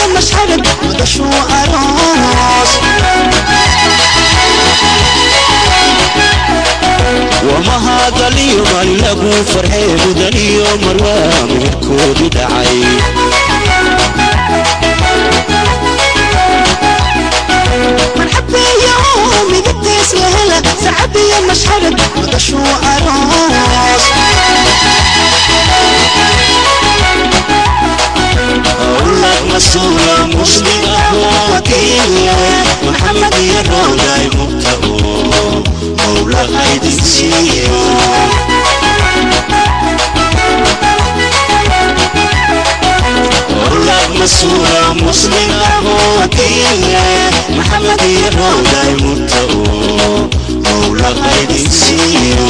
sacabiya mashxarad madashuu aroos wamahadaliyo maalin lagu farxee mudaniyo marwaa midabkoodii dhacay marxabeeyo midabtiis la hela sacabiya mashxarad madashuu aroos awlad masuula muslim ahoo diine maxamed iyo rowday mubtao mawla haydin siiyo awlad masuula muslim ahoo diine maxamed iyo rowday mubtao mawla haydin siiyo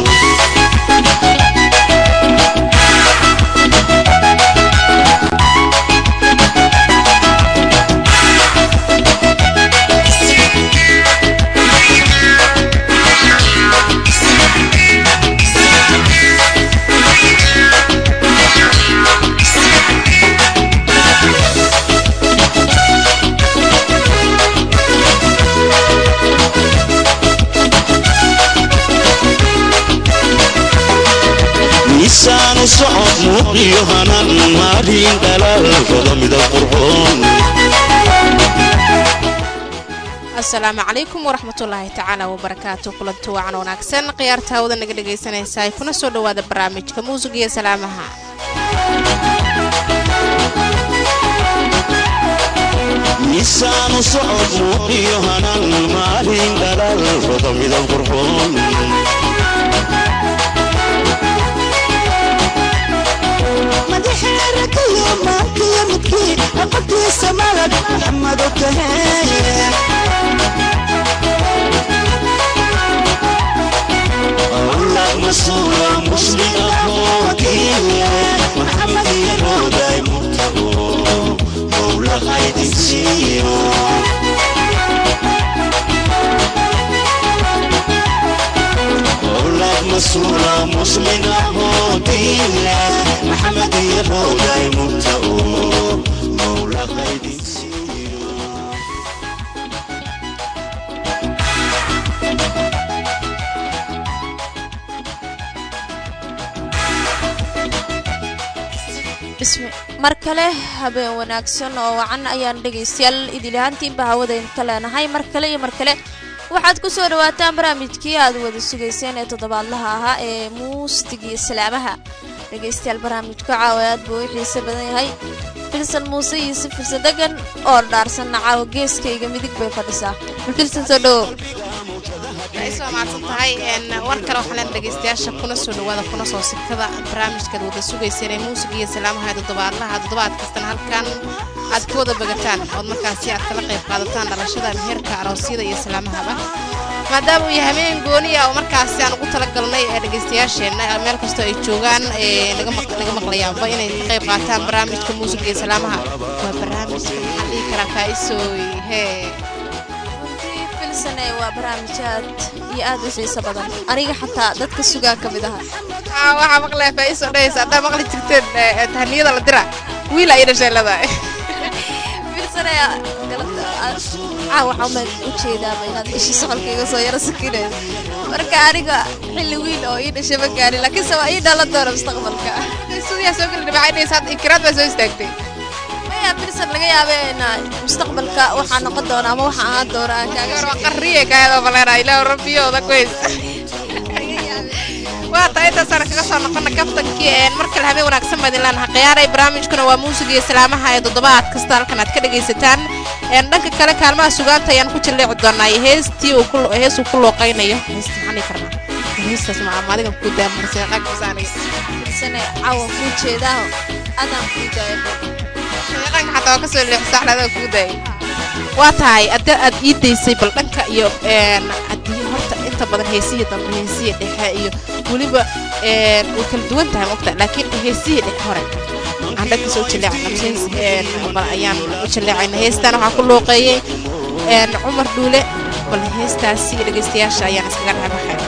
miisaanu socod muuqiyo hanan maarin dhalaalkooda midab qurxoon asalaamu calaykum waraxmatullaahi tacaala wabarakaatu kulanti wacan wanaagsan khiyaarta hawada naga dhegaysanaysaa kuna soo dhowaada barnaamijka muusiga iyo salaamaha miisaanu socod muuqiyo hanan maarin dhalaalkooda midab qurxoon madaxeerakayo maankiyo midkii aqabtiisa malad maxamado tahee awlad masuula muslim ahoo diine maxamed iyo rowday mubtao mawla haydin siiyo awlad masuula muslim ahoo diine maxamed iyo rowday mubtao mawla haydin siiyo mar kale habeen wanaagsan oo wacan ayaan dhegaystayaal idilahaantiinba hawadayn ka leenahay mar kale iyo mar kale waxaad ku soo dhawaataan barnaamijkii aad wada sugayseen ee toddobaadlaha ahaa ee muusigii islaamaha dhegaystayaal barnaamijka caawa aad buu u xiise badan yahay filsan muuse iyo si filsan degan oo dhaarsanna caawa geeskayga midig bay fadhisaa filsan soo dhowo ay soo maadsan tahay war kale waxaa leen dhegaystayaasha kuna soo dhawaada kuna soo sikada barnaamijkaad wada sugayseen ee muusiga iyo salaamaha ee toddobaadlaha toddobaad kastana halkan aad ka wada bagataan ood markaasi aad kala qayb qaadataan dhalashada meherka aroosyada iyo salaamahaba maadaama uu yahay habeen gooniya oo markaasi aan ugu talagalnay ee dhegaystayaasheenna meel kastoo ay joogaan ee naga maqlayaanba inay ka qayb qaataan barnaamijka muusiga iyo salaamaha waa barnaamijka maxaa dhihi karaa faa'iisooy hee runtii filsane waa barnaamij aad iyo aad u xiiso badan aniga xataa dadka sugaa ka mid aha Aa, waxaa maqlaya faa'iiso dhahaysa haddaa maqli jirteen ee, tahaniyada la dira wiil ay dhashay leedahay filsane caa waxaa uma ujeedaaba inaad ishi socolkayga soo yaro sakinayso marka aniga xilli wiil oo ii dhashay ma gaarin laakiinse waa ii dhalan doona mustaqbalka suudiyaa soo geli dhibacay dhahaysa hadda inkiraad baa soo istaagtay maya filsan laga yaaba in mustaqbalka waxaa noqon doona ama waxaa ahaan doona aan kaaga gaar waa qarriye kaayadoo baleena ilaahu rabbiyooda kuhays waa taa intaasaan kaga soo noqona kaftankii een mar kale habeen wanaagsan baad ilaanaha khiyaaray barnaamijkuna waa muusiga iyo salaamaha ee toddobaad kasta halkan aad ka dhagaysataan een dhanka kale kaalmaha sugaanta ayaan ku jilleeci doonaa iyo heestii uu ku heesuu ku looqaynayo heesta maxaan dhihi karnaa heestaas ma ama adigan ku daamarsan qagbisaaniga filsane cawa kuu jeedaa adaan kuu daaya shaqanka xataa waa kasoo leexisa axlaadaga kuu daayay waa tahay adda aad ii daysay bal dhanka iyo een haddii horta inta badan heesihii dambe heesihii dhexe iyo weliba een way kala duwan tahay mogta laakiin heesihii dhexe hore aan dhanka soo jaleecana bal ayaan u jaleecayna heestan waxaa ku looqeeyey een cumar dhuule bal heestaasi dhegaystayaasha ayaan iskaga dhaxbaxay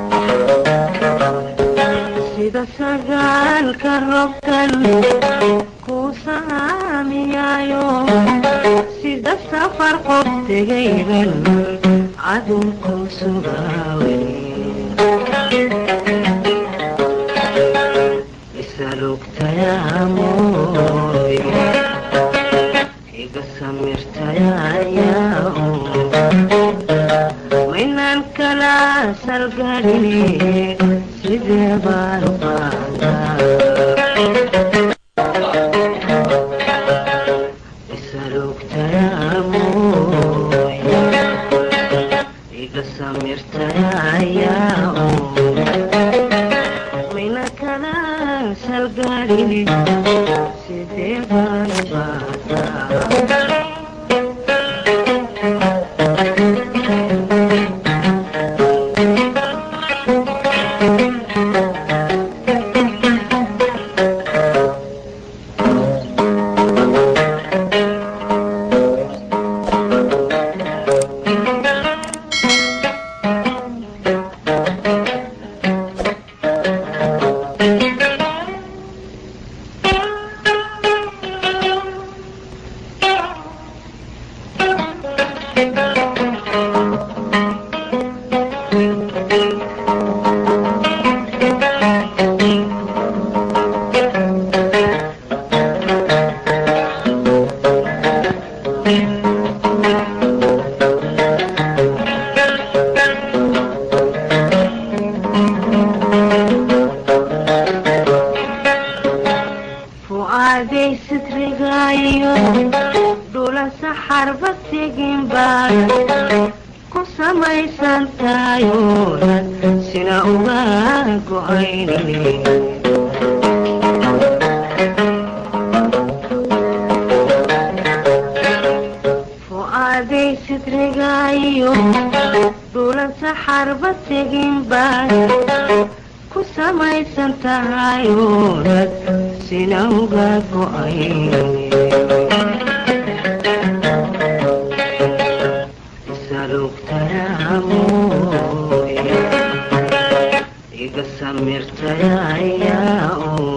sida sagaalka robkan kuu saamiyaayo sida safar qof tegayban cadunku sugaawe isalugtayaamoy iga samirtayayaa maynaan kala salgadhini sidee baan qaadaa isalugtayaamoy iga samirtayayaa mayna kala salgadhini sidee baan qaadaa fu'aaday sitrigaayo dhula saxarba tegin baad ku samaysan tahayoonad sina uga go'aynini fu'aaday sitrigaayo dhula saxarba tegin baad ku samaysan tahayoonad sina uga go'aynini isalugtayaamoy iga samirtayayaa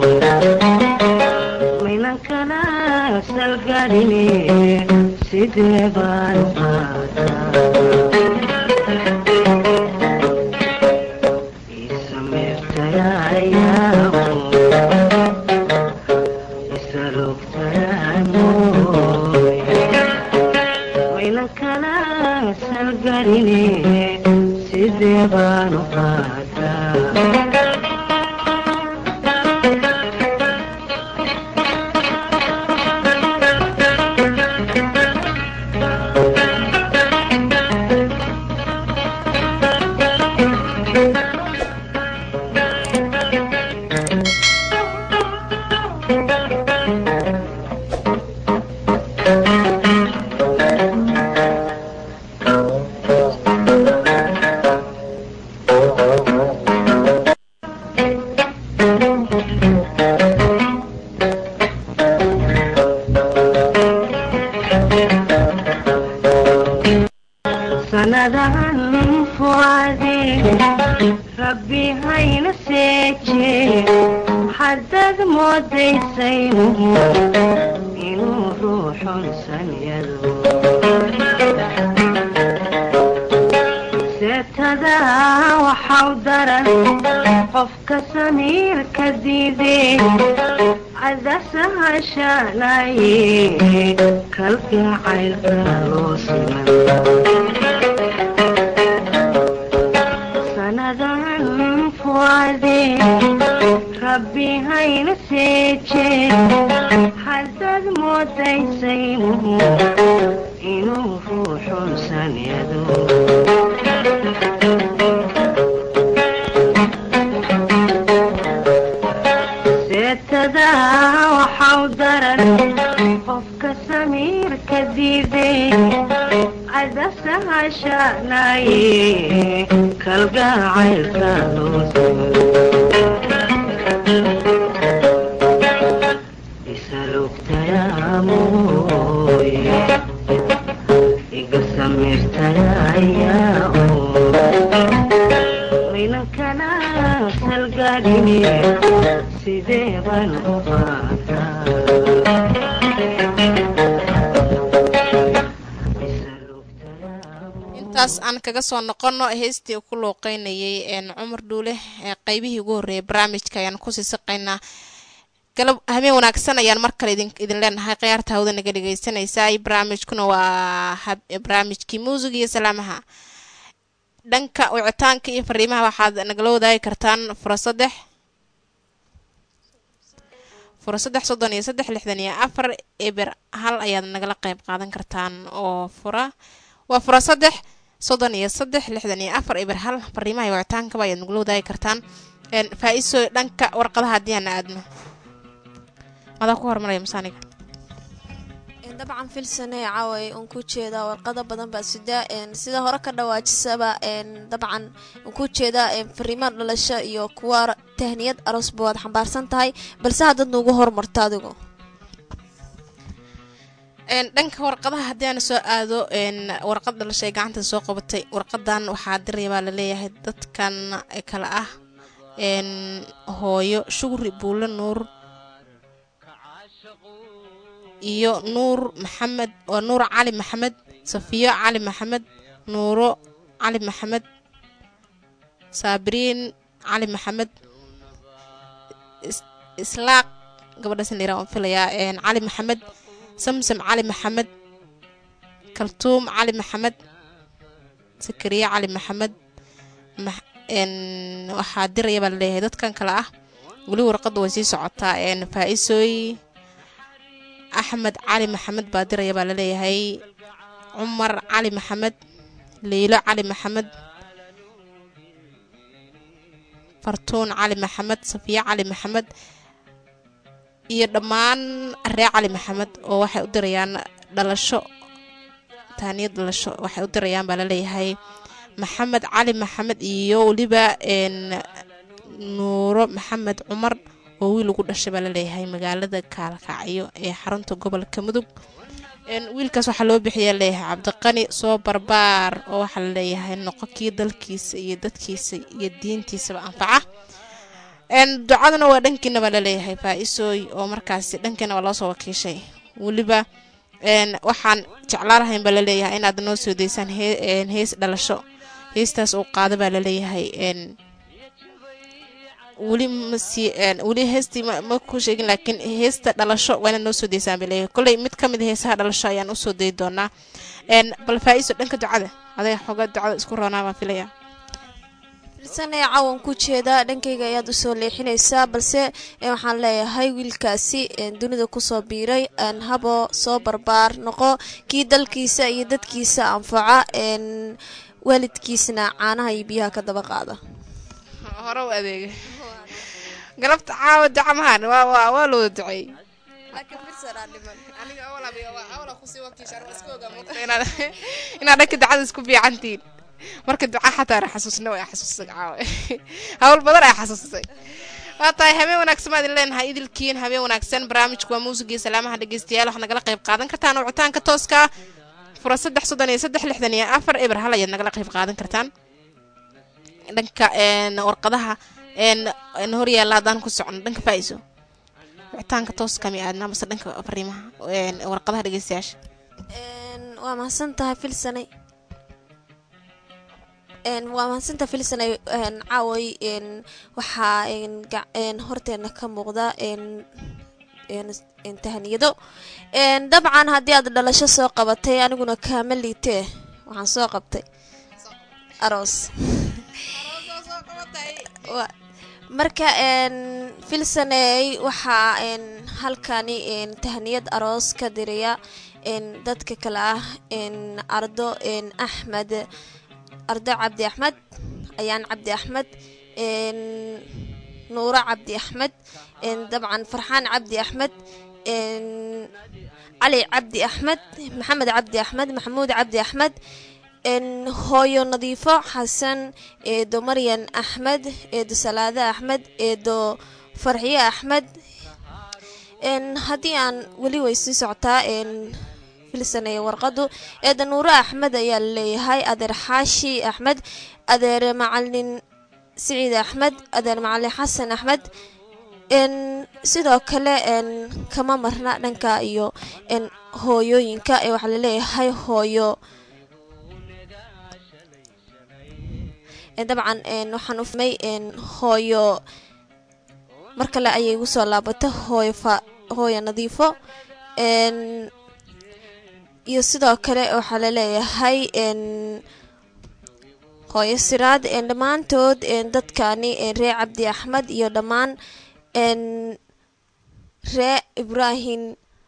maynan kala salgadhini sidee baan qaadaa wayna kala salgarine sidee baanu qaadaa sanadahan fuade rabbi hayna seeje haddaad moodaysaynu inuu ruuxun sanyado seetada waxau daran qofka samiirka diidee cadasahashanaye kalgacaylka loo siman sanadan fuade rabbi hayna seeje haddaad moodaysaynu inuu ruuxun sanyado seetada waxau daran qofka samiirka diidee cadasahashanaye kalgacaylka loo isalugtayaamoy iga samirtayayaa wayna kala salgadhine sidee baan u qaataa intaas aan kaga soo noqono heestii ku looqeynayay een cumar dhuule ee qeybihii ugu horreeyay barnaamijka ayaan kusii saqaynaa galab habeen wanaagsan ayaan mar kale idin idin leenahay khiyaarta hawda naga dhegeysanaysaa barnaamijkuna waa hab- barnaamijkii muusig iyo salaamaha dhanka wicitaanka iyo fariimaha waxaad nagala wadaagi kartaan fura saddex fura saddex soddon iyo saddex lixdan iyo afar eber hal ayaad nagala qeyb qaadan kartaan oo fura waa fura saddex soddon iyo saddex lixdan iyo afar eber hal fariimaha iyo wicitaankaba ayaad nagala wadaagi kartaan een faa-iso dhanka warqadaha haddii aan aadno adaa ku hormaraya masaaniga Een, dabcan filsane caaway un ku jeedaa warqado badan baa sida een, sida hore ka dhawaajisaba een, dabcan un ku jeedaa een, fariimo dhalasho iyo kuwa ra- tahniyad aroosba waad xambaarsan tahay balse haddaad nuugu hormarto adigu een dhanka warqadaha haddii aan soo aado een warqad dhalashay gacanta soo qabatay warqadan waxaa diraya baa laleeyahay dadkan kale ah een hooyo shugri buulle nuur iyo nuur maxamed waa nuur cali maxamed safiyo cali maxamed nuuro cali maxamed saabiriin cali maxamed is- islaaq gabadhaas in la yiraahdo waan filayaa een cali maxamed samsam cali maxamed kaltuum cali maxamed sakariye cali maxamed max- een, waxaa diraya baa laleeyahay dadkan kale ah weli warqadda way sii socotaa een, faa-isooy axmed cali maxamed baa diraya baa laleeyahay cumar cali maxamed leylo cali maxamed fartuun cali maxamed safiye cali maxamed iyo dhammaan ree cali maxamed oo waxay u dirayaan dhalasho taaniyad dhalasho waxay u dirayaan baa laleeyahay maxamed cali maxamed iyo weliba een nuuro maxamed cumar oo wiil ugu dhashay baa laleeyahay magaalada kaalkacyo ee xarunta gobolka mudug een wiilkaas waxaa loo bixiyaa leeyahay cabdiqani soo barbaar oo waxaa laleeyahay noqo kii dalkiisa iyo dadkiisa iyo diintiisaba anfaca een ducaduna waa dhankiina baa laleeyahay faa-isooy oo markaasi dhankiina waa loo soo wakiishay weliba een waxaan jeclaan lahayn baa laleeyahay inaad noo soo deysaan hee- een hees dhalasho heestaas uu qaado baa laleeyahay een weli masi weli heestii ma ma ku sheegin laakiin heesta dhalasho waa inaad noo soo deysaan baa leeyahay kolley mid ka mid a heesaha dhalasho ayaan usoo dayi doonaa een bal faa-iso dhanka ducada adaya xoogaa ducada isku roonaa baan filayaa filsane cawan ku jeedaa dhankayga ayaad usoo leexinaysaa balse ee, waxaan leeyahay wiilkaasi een, dunida kusoo biiray een, habo soo barbaar noqo kii dalkiisa iyo dadkiisa anfaca een, waalidkiisna caanaha iyo biyaha ka daba qaada hore u adeega galabta caawa duca mahan waa waa waa loo duceey aniga awal abi waa awal kusii wakiisha waa iska ogaa moogta inaad inaad dhanka ducada isku fiicantiin marka duca xataa ra xasuusna way xasuusay caawa hawl badan ay xasuusay waa tahay habeen wanaagsan maad idin leenahay idilkiin habeen wanaagsan barnaamijku waa muusigii salaamaha dhegeystayaal waxaad nagala qayb qaadan kartaan wicitaanka tooska fura saddex soddon iyo saddex lixdan iyo afar eber hal ayaad nagala qayb qaadan kartaan dhanka een warqadaha een een horyaalla haddaan ku socono dhanka faa-iso wicitaanka tooska mi aadna mase dhanka fariimaha een warqadaha dhegeystayaasha Een, waa mahadsan tahay filsanay Een, waa mahadsantahay filsanay een, caaway een, waxaa een, ga- een, horteena ka muuqda een, een, een, tahaniyado Een, dabcan haddii aad dhalasho soo qabatay aniguna kaama liitee waxaan soo qabtay aroos Wa- marka een filsaney waxaa een halkani een tahniyad aroos ka diraya een dadka kale ah een ardo een axmed ardo cabdi axmed ayaan cabdi axmed een nuuro cabdi axmed een dabcan farxaan cabdi axmed een cali cabdi axmed maxamed cabdi axmed maxamuud cabdi axmed een hooyo nadiifo xasan eedo maryan axmed eedo salaade axmed eedo farxiye axmed een haddii aan weli way sii socotaa een filsanaya warqadu eedo nuuro axmed ayaa laleeyahay adeer xaashi axmed adeer macalin siciid axmed adeer macalin xasan axmed een sidoo kale een kama marna dhanka iyo een hooyooyinka ee waxaa laleeyahay hooyo Een, dabcan een, waxaan u fahmay een, hooyo mar kale ayay igu soo laabatay hooyo fa hooyo nadiifo een, iyo sidoo kale waxaa laleeyahay een, hooyo siraad een, dhammaantood een, dadkani een, reer cabdi axmed iyo dhammaan een, ree ibraahim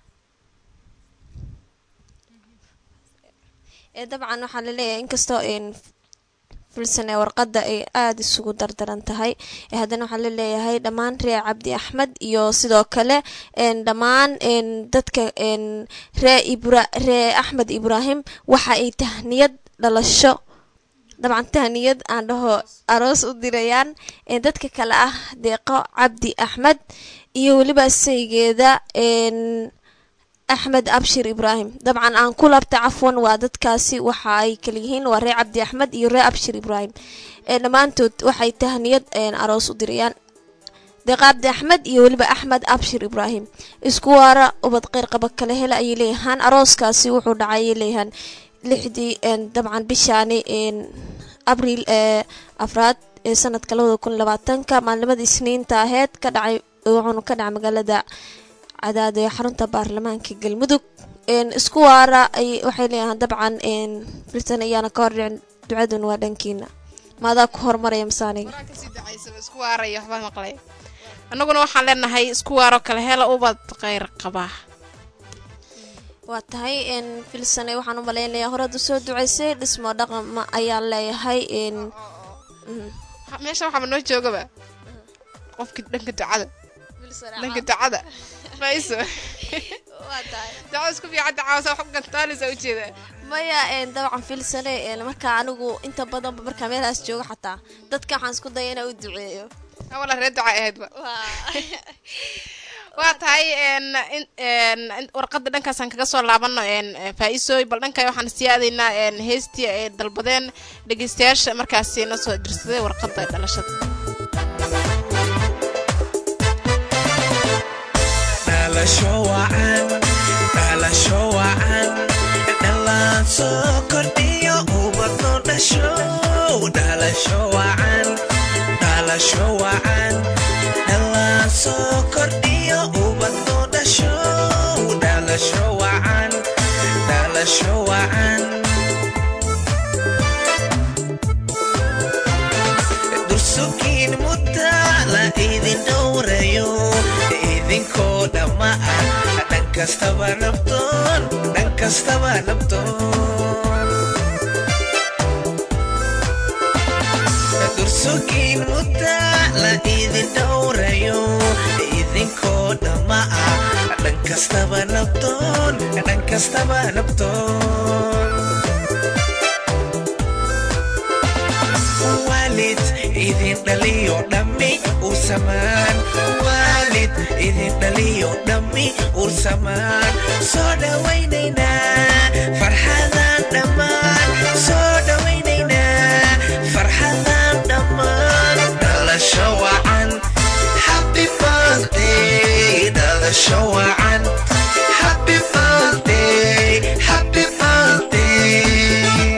ee dabcan waxaa laleeyahay inkastoo een filsan ee warqadda ay aada isugu dardaran tahay ee haddana waxaa laleeyahay dhammaan ree cabdi axmed iyo sidoo kale een dhammaan een dadka een ree ibra ree axmed ibraahim waxa ay tahniyad dhalasho dabcan tahniyad aan dhaho aroos u dirayaan een dadka kale ah deeqo cabdi axmed iyo weliba saygeeda een axmed abshir ibraahim dabcan aan ku labta cafwan waa dadkaasi waxa ay kala yihiin waa ree cabdi axmed iyo ree abshir ibraahim ee dhammaantood waxay tahniyad een aroos u dirayaan deeqa cabdi axmed iyo weliba axmed abshir ibraahim isku waara ubad qeyr qaba kala hela ayay leeyahaan arooskaasi wuxuu dhacay ayay leeyahaan lixdii een dabcan bishaani een abriil ee afraad ee sanadka labada kun labaatanka maalimada isniinta aheyd ka dhacay wuxuuna ka dhacay magaalada cadaad ee xarunta baarlamaanka galmudug een isku waara ay waxay leeyahaan dabcan een filsan ayaana ka hordhicin ducaduna waa dhankiina maadaa ku hormaraya masaaniga Qoraan kasii ducaysaba isku waaraya waxbaa maqlay annaguna waxaan leenahay isku waaro kale hela ubad kheyr qaba waa tahay een filsane waxaan u malaynayaa horead usoo ducaysay dhismo dhaqama ayaan leeyahay een mm. Ha- meesha waxaaba noo joogaba qofkii dhanka ducada dhanka ducada faiso ducada isku fiican dacaawasa wax gantaalisa ujeeda maya een dabcan filsane een markaa anigu inta badanba markaa meelahaas joogo xataa dadka waxaan isku daya inaan u duceeyo awala ree duca ahaydba waa tahay een in- een in- warqadda dhankaasaan kaga soo laabano een faa-iisooy bal dhanka waxaan sii aadaynaa een heestii ay dalbadeen dhegeystayaasha markaasi na soo dirsaday warqadda dhalashada dhalasho wacan dhalasho wacan dhalaan soo kordhiyo ubadno dhasho dhalasho wacan dhalasho wacan dhalaan soo kordhiyo ubadno dhasho dhalasho wacan dhalasho wacan dursukiin mudda la idin dhowrayo idinkoo dhamma ah dhan kastaba nabdoon dhan kastaba nabdoon dursukiin mudda la idin dhowrayo idinkoo dhamma ah dhan kastaba nabdoon dhan kastaba nabdoon waalid idin dhaliyo dhammi ursamaan waalid idin dhaliyo dhammi ursamaan soo dhawaynaynaa farxadan dhammaan soo dhawaynaynaa farxadan dhammaan dhalasho wacan happy birthday dhalasho wacan happy birthday happy birthday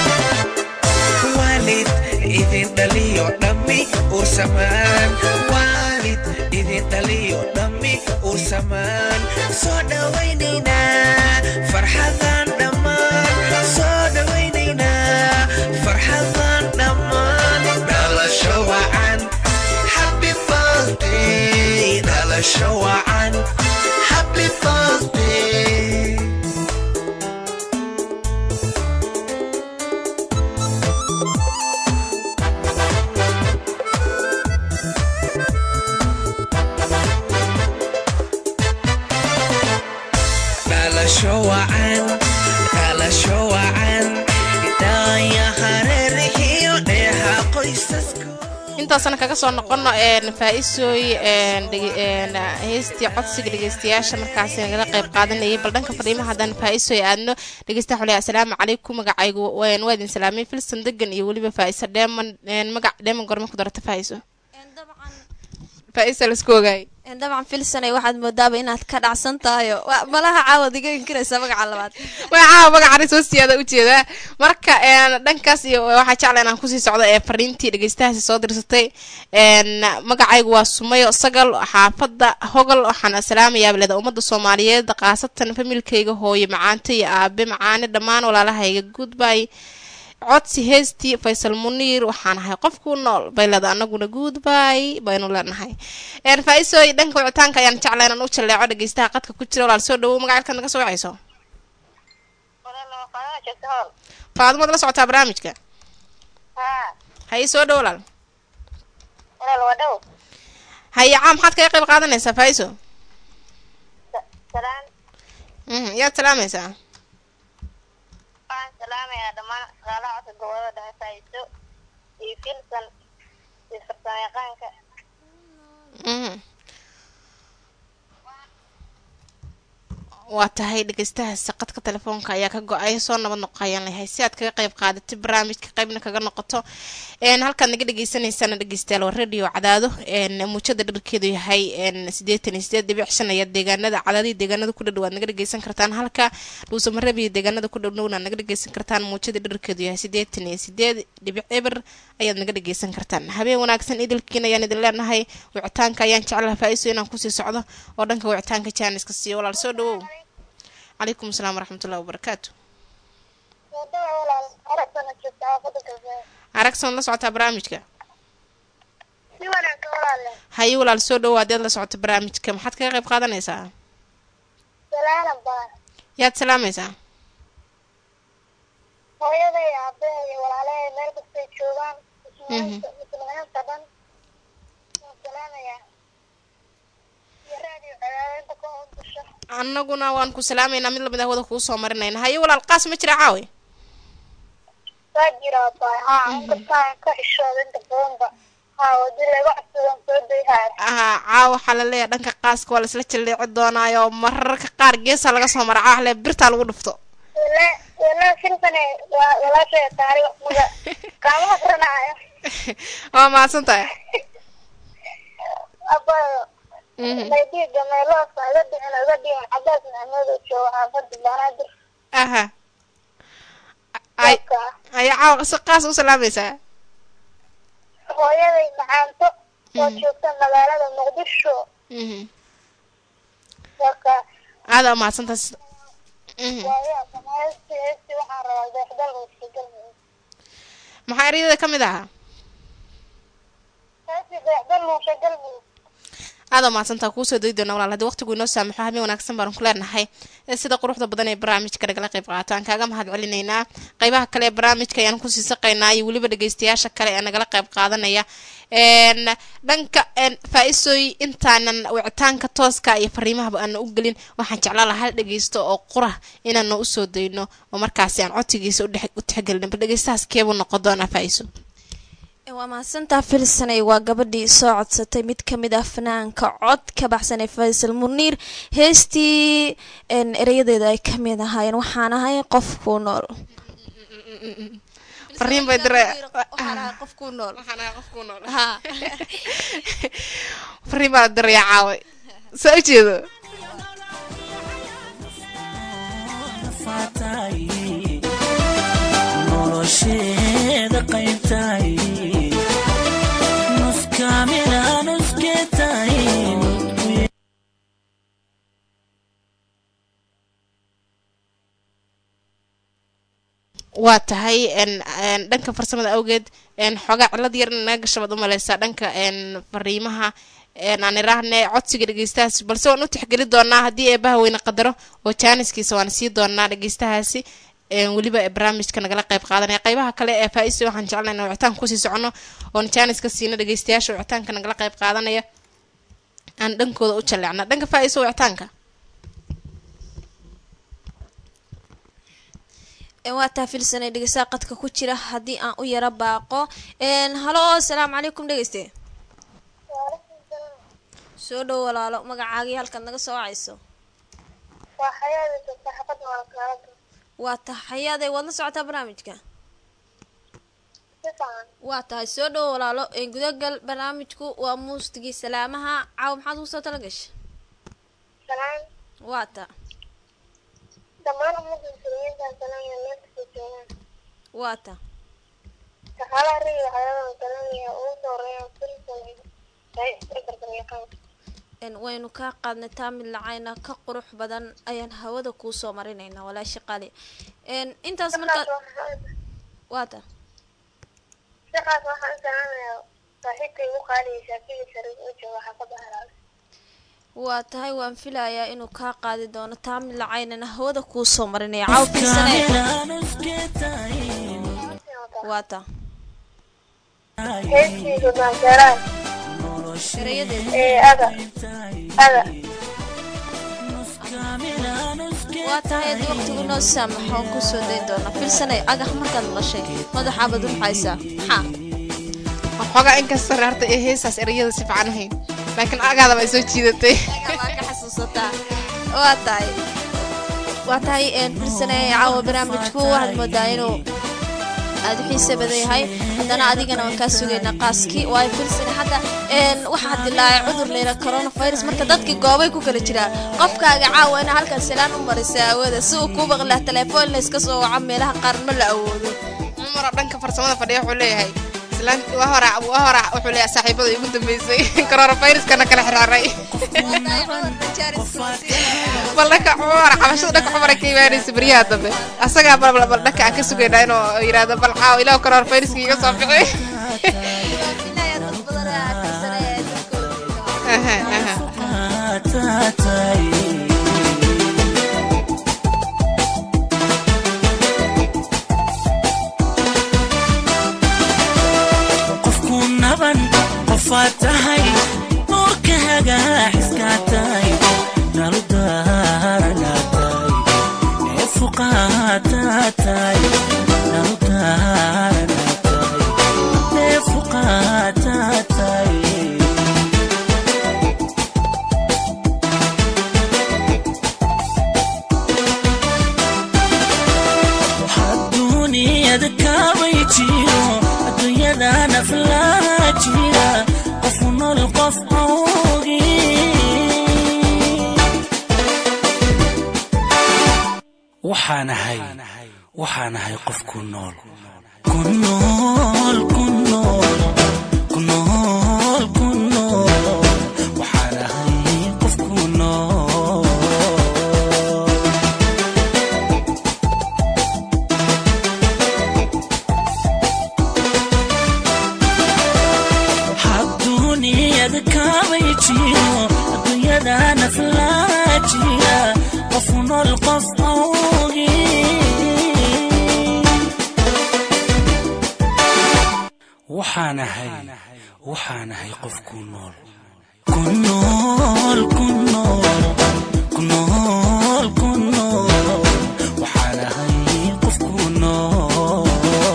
waalid idin dhaliyo dhammi ursamaan waalid idin dhaliyo dhammi ursamaan soo dhawaynaynaa farxadan dhammaan soo dhawaynaynaa farxadan dhammaan dhalasho wacan happy birthday dhalasho wacan happy birthday dhalasho wacan dhalasho wacan daaya hareerihiyo dheeha qoysasko intaasna kaga soo noqono een faa-isooy een dhege- een heestii codsiga dhegeystayaasha markaasi nagala qayb qaadanayay bal dhanka fadhiimaha haddaan faa-isooy aadno dhegeystaha xuley assalaamu calaykum magacaygu waan waa idin salaamay filson degan iyo weliba faa-iso dheeman een magac dheeman gorme ku darata faa-iso faa-isa laisku ogaayay Een, dabcan filsanay waxaad moodaaba inaad ka dhacsan tahayo Waa- malaha caawad iga inkiraysa magaca labaad magacaa magaca soo siyaada ujeedaa marka een, dhankaas iyo waxaa jecla inaan kusii socdo ee fariintii dhegeystahaasi soo dirsatay een, magacaygu waa sumayo sagal xaafada hogol waxaan salaamayaa bilada ummadda soomaaliyeed khaasatan familkayga hooye macaante iyo aabe macaane dhammaan walaalahayga goodbye codsi heestii faysal muniir waxaan ahay qofku nool baylada anaguna goodbye baynu leenahay een faa-isooy dhanka wicitaanka ayaan jeclaa inaan u jaleeco dhegeystaha qadka ku jira walaal soo dhawow magacalkaad naga soo wacayso faadumad la socotaa barnaamijka haye soo dhow walaal haye caa maxaad kaga qayb qaadanaysaa faa-iso mhm yaad salaamaysaa waxaan salaamayaa dhammaan shaqaalaha codka gobolada dhexe faa'iiso iyo filsan iyo farsamayaqaanka mhm waa tahay dhegeystahaasi qadka telefoonka ayaa ka go-ay soo nabad noqayaan lahay si aad kaga qayb qaadatay barnaamijka qaybna kaga noqoto een halkaad naga dhegeysaneysaan dhegeystayaal waa radio cadaado een muujada dharkeedu yahay een sideetan iyo sideed dhibic shan ayaa deegaanada cadaadii deegaanada ku dhadhow aad naga dhegeysan kartaan halka dhuusamareeb iyo deegaanada ku dhowdhowna aad naga dhegeysan kartaan muujada dharkeedu yahay sideetan iyo sideed dhibic eber ayaad naga dhegeysan kartaan habeen wanaagsan idilkiin ayaan idin leenahay wicitaanka ayaan jeclaha faa-iso inaan kusii socdo oo dhanka wicitaanka jaaniska siiyo walaal soo dhawow calaykum asalaam waraxmatullahi wabarakaatu wadada walaal aragsana joogta xaafada galbeed aragsan la socotaa barnaamijka si wanaagsan walaale haye walaal soo dhawow haddaad la socoto barnaamijka maxaad kaga qayb qaadanaysaa salaalan baan yaad salaamaysaa hooyaday aabahay iyo walaalahay meel kastay joogaan muslimiinta muslimiinta dhan waan salaamayaa iyo raadiyo cadaadinta ka howdasha annaguna waan ku salaamaynaa mid lamid ah wada kuu soo marinayna haye walaal qaas ma jira caawe waa jiraa baa haa inkastaan ka xishooda inta badanba haa wadi laga codsadaan soo dayhaaya aha caawa waxaa la leeyahay dhanka qaaska waa laisla jaleeci doonaayo mararka qaar geesaa laga soo mara caahle birtaa lagu dhufto wala wala filsane waa walaashaya taariikh muga kaama garanaayo waa mahadsan tahay abayo Mhm. maydiga meeloosa iga dhicin iga dhicin cadaas maxamed oo jooga xaafada banaadir aha ay dadka aya caawa si qaas u salaamaysaa hooyaday macaanto oo Mhm. joogta magaalada muqdisho mhm dadka aada waa mahadsan tahay mhm waayaa heesti heesti waxaan rabaa deexdal muushagal maxaa eryada ka mid ahaa heesti deexdal muushagal aada mahadsantaa kuusoo dayi doona walaal haddii waqtigu inoo saamaxo habeen wanaagsan baanu ku leenahay ee sida quruxda badan ee barnaamijka nagala qayb qaato aan kaaga mahad celinaynaa qaybaha kale ee barnaamijka ayaan kusii saqaynaa iyo weliba dhegeystayaasha kale ee nagala qayb qaadanaya een dhanka een faa-isooy intaanan wicitaanka tooska iyo fariimahaba aana u gelin waxaan jeclaa lahaa hal dhegeysto oo qura inaana usoo dayno oo markaasi aan codsigiisa u dhex- u tixgelin bal dhegeystahaas keebuu noqon doonaa faa-iso waa mahadsantaa filsanay waa gabadhii soo codsatay mid ka mid ah fanaanka cod ka baxsan ee faysal muniir heestii een, erayadeeda ay ka mid ahaayeen waxaan ahay qofku nool fariin bay dire qofku nool waxaan ahay qofku nool ha fariin baa diraya caaway saa u jeedo nolosheeda qaybtahay nus kaamila nuskeetahay waa tahay n n dhanka farsamada awgeed n xoogaa cilad yar in naga gashabaad u maleysaa dhanka n fariimaha n aan iraahne codsiga dhegeystahaas balse waan u tixgeli doonaa haddii eebaha weyne qadaro oo jaaniskiisa waan sii doonaa dhegeystahaasi n weliba ee barnaamijka nagala qayb qaadanaya qaybaha kale ee faa-isa waxaan jeclay in wicitaanka kusii socono oon jaaniska siino dhegeystayaasha wicitaanka nagala qayb qaadanaya aan dhankooda u jaleecna dhanka faa-isa wicitaanka Een, waa taa filsanay dhegeysaa qadka ku jira haddii aan u yaro baaqo Een, halo asalaamu calaykum dhegeyste soo dhow walaalo magacaagii halkaad naga soo wacayso waa xayaada joogta xaafada waa kaalada waa taxayaaday waad la socotaa barnaamijka si fiican waa tahay soo dhowo walaalo een gudagal barnaamijku waa muustigii salaamaha caawa maxaad ugu soo tala gashay salaan waa ta dhammaan ummadda muslimiinta salaamaya meel kasta joogaan waa ta shaqaalaha rayga xayawaan salaamaya ugu soo horeeyaan filson gargaryaqaan een waynu kaa qaadnay taa mid lacayna ka qurux badan ayaan hawada kuu soo marinaynaa walaasha qali een intaas markaad waa ta shaqaas waxaan u salaamayaa saaxiibkay ugu qaaliya shaafici shariif oo jooga xaafadda halaal waa tahay waan filayaa inuu kaa qaadi doono taa mid lacaynana hawada kuu soo marinaya cawfiisane waa ta heestiisa maashaaraad erayadeeda ee ada ada waa tahay haddii waqtigu noo saamaxo aan kusoo dayn doona filsanay agax markaad maqashay madaxaabad ulxaysaa maxaa waxoogaa inkasta reerta ee heesaas erayada si fiican ahayn laakiin agaadaba ay soo jiidatay waa ka xasuusataa waa tahay waa tahay een filsanay caawa barnaamijku waxaad moodaa inuu aada u xiise badan yahay haddana adigana waan kaa sugaynaa qaaskii waayo filsane hadda een waxaa dilaacay cudur layla coronavirus marka dadkii goobay ku kala jiraa qofkaaga caawa inaa halkan salaan u marisa aawada si uu kuu baqlaa telefoon layska soo waco meelaha qaar ma la awoodo cumaro dhanka farsamada fadhiya wuxuu leeyahay islaanti waa hora waa hora wuxuu leeyahay saaxiibada igu dambeysay coronaviruskana kala xiraaray bal dhanka cumar cabashada dhanka cumar ay ka imaanaysa beryaha dambe asagaa bal bal dhanka aan ka sugaynaa inuu yidhaahdo bal caaw ilaah coronaviruska iga soo bixi Aha, aha. qofku naban qofaad tahay nuurka hagaaxiskaa tahay nalu daaranaa tahay ee fuqaataa tahay nalu daaranaa tahay ee fuqaataa tahay adduuniyada kaabay jiro adduunyada naflaa jira qofu nool qof awgi waxaanahay waxaanahay qof ku nool ku nool ku nool ku nool ku nool waxaanahay qof ku nool adduuniyada kaabay jiro adduunyada naflaa jira qofu nool qof awgi waxaanahay waxaanahay qof ku nool ku nool ku nool ku nool ku nool waxaanahay qof ku nool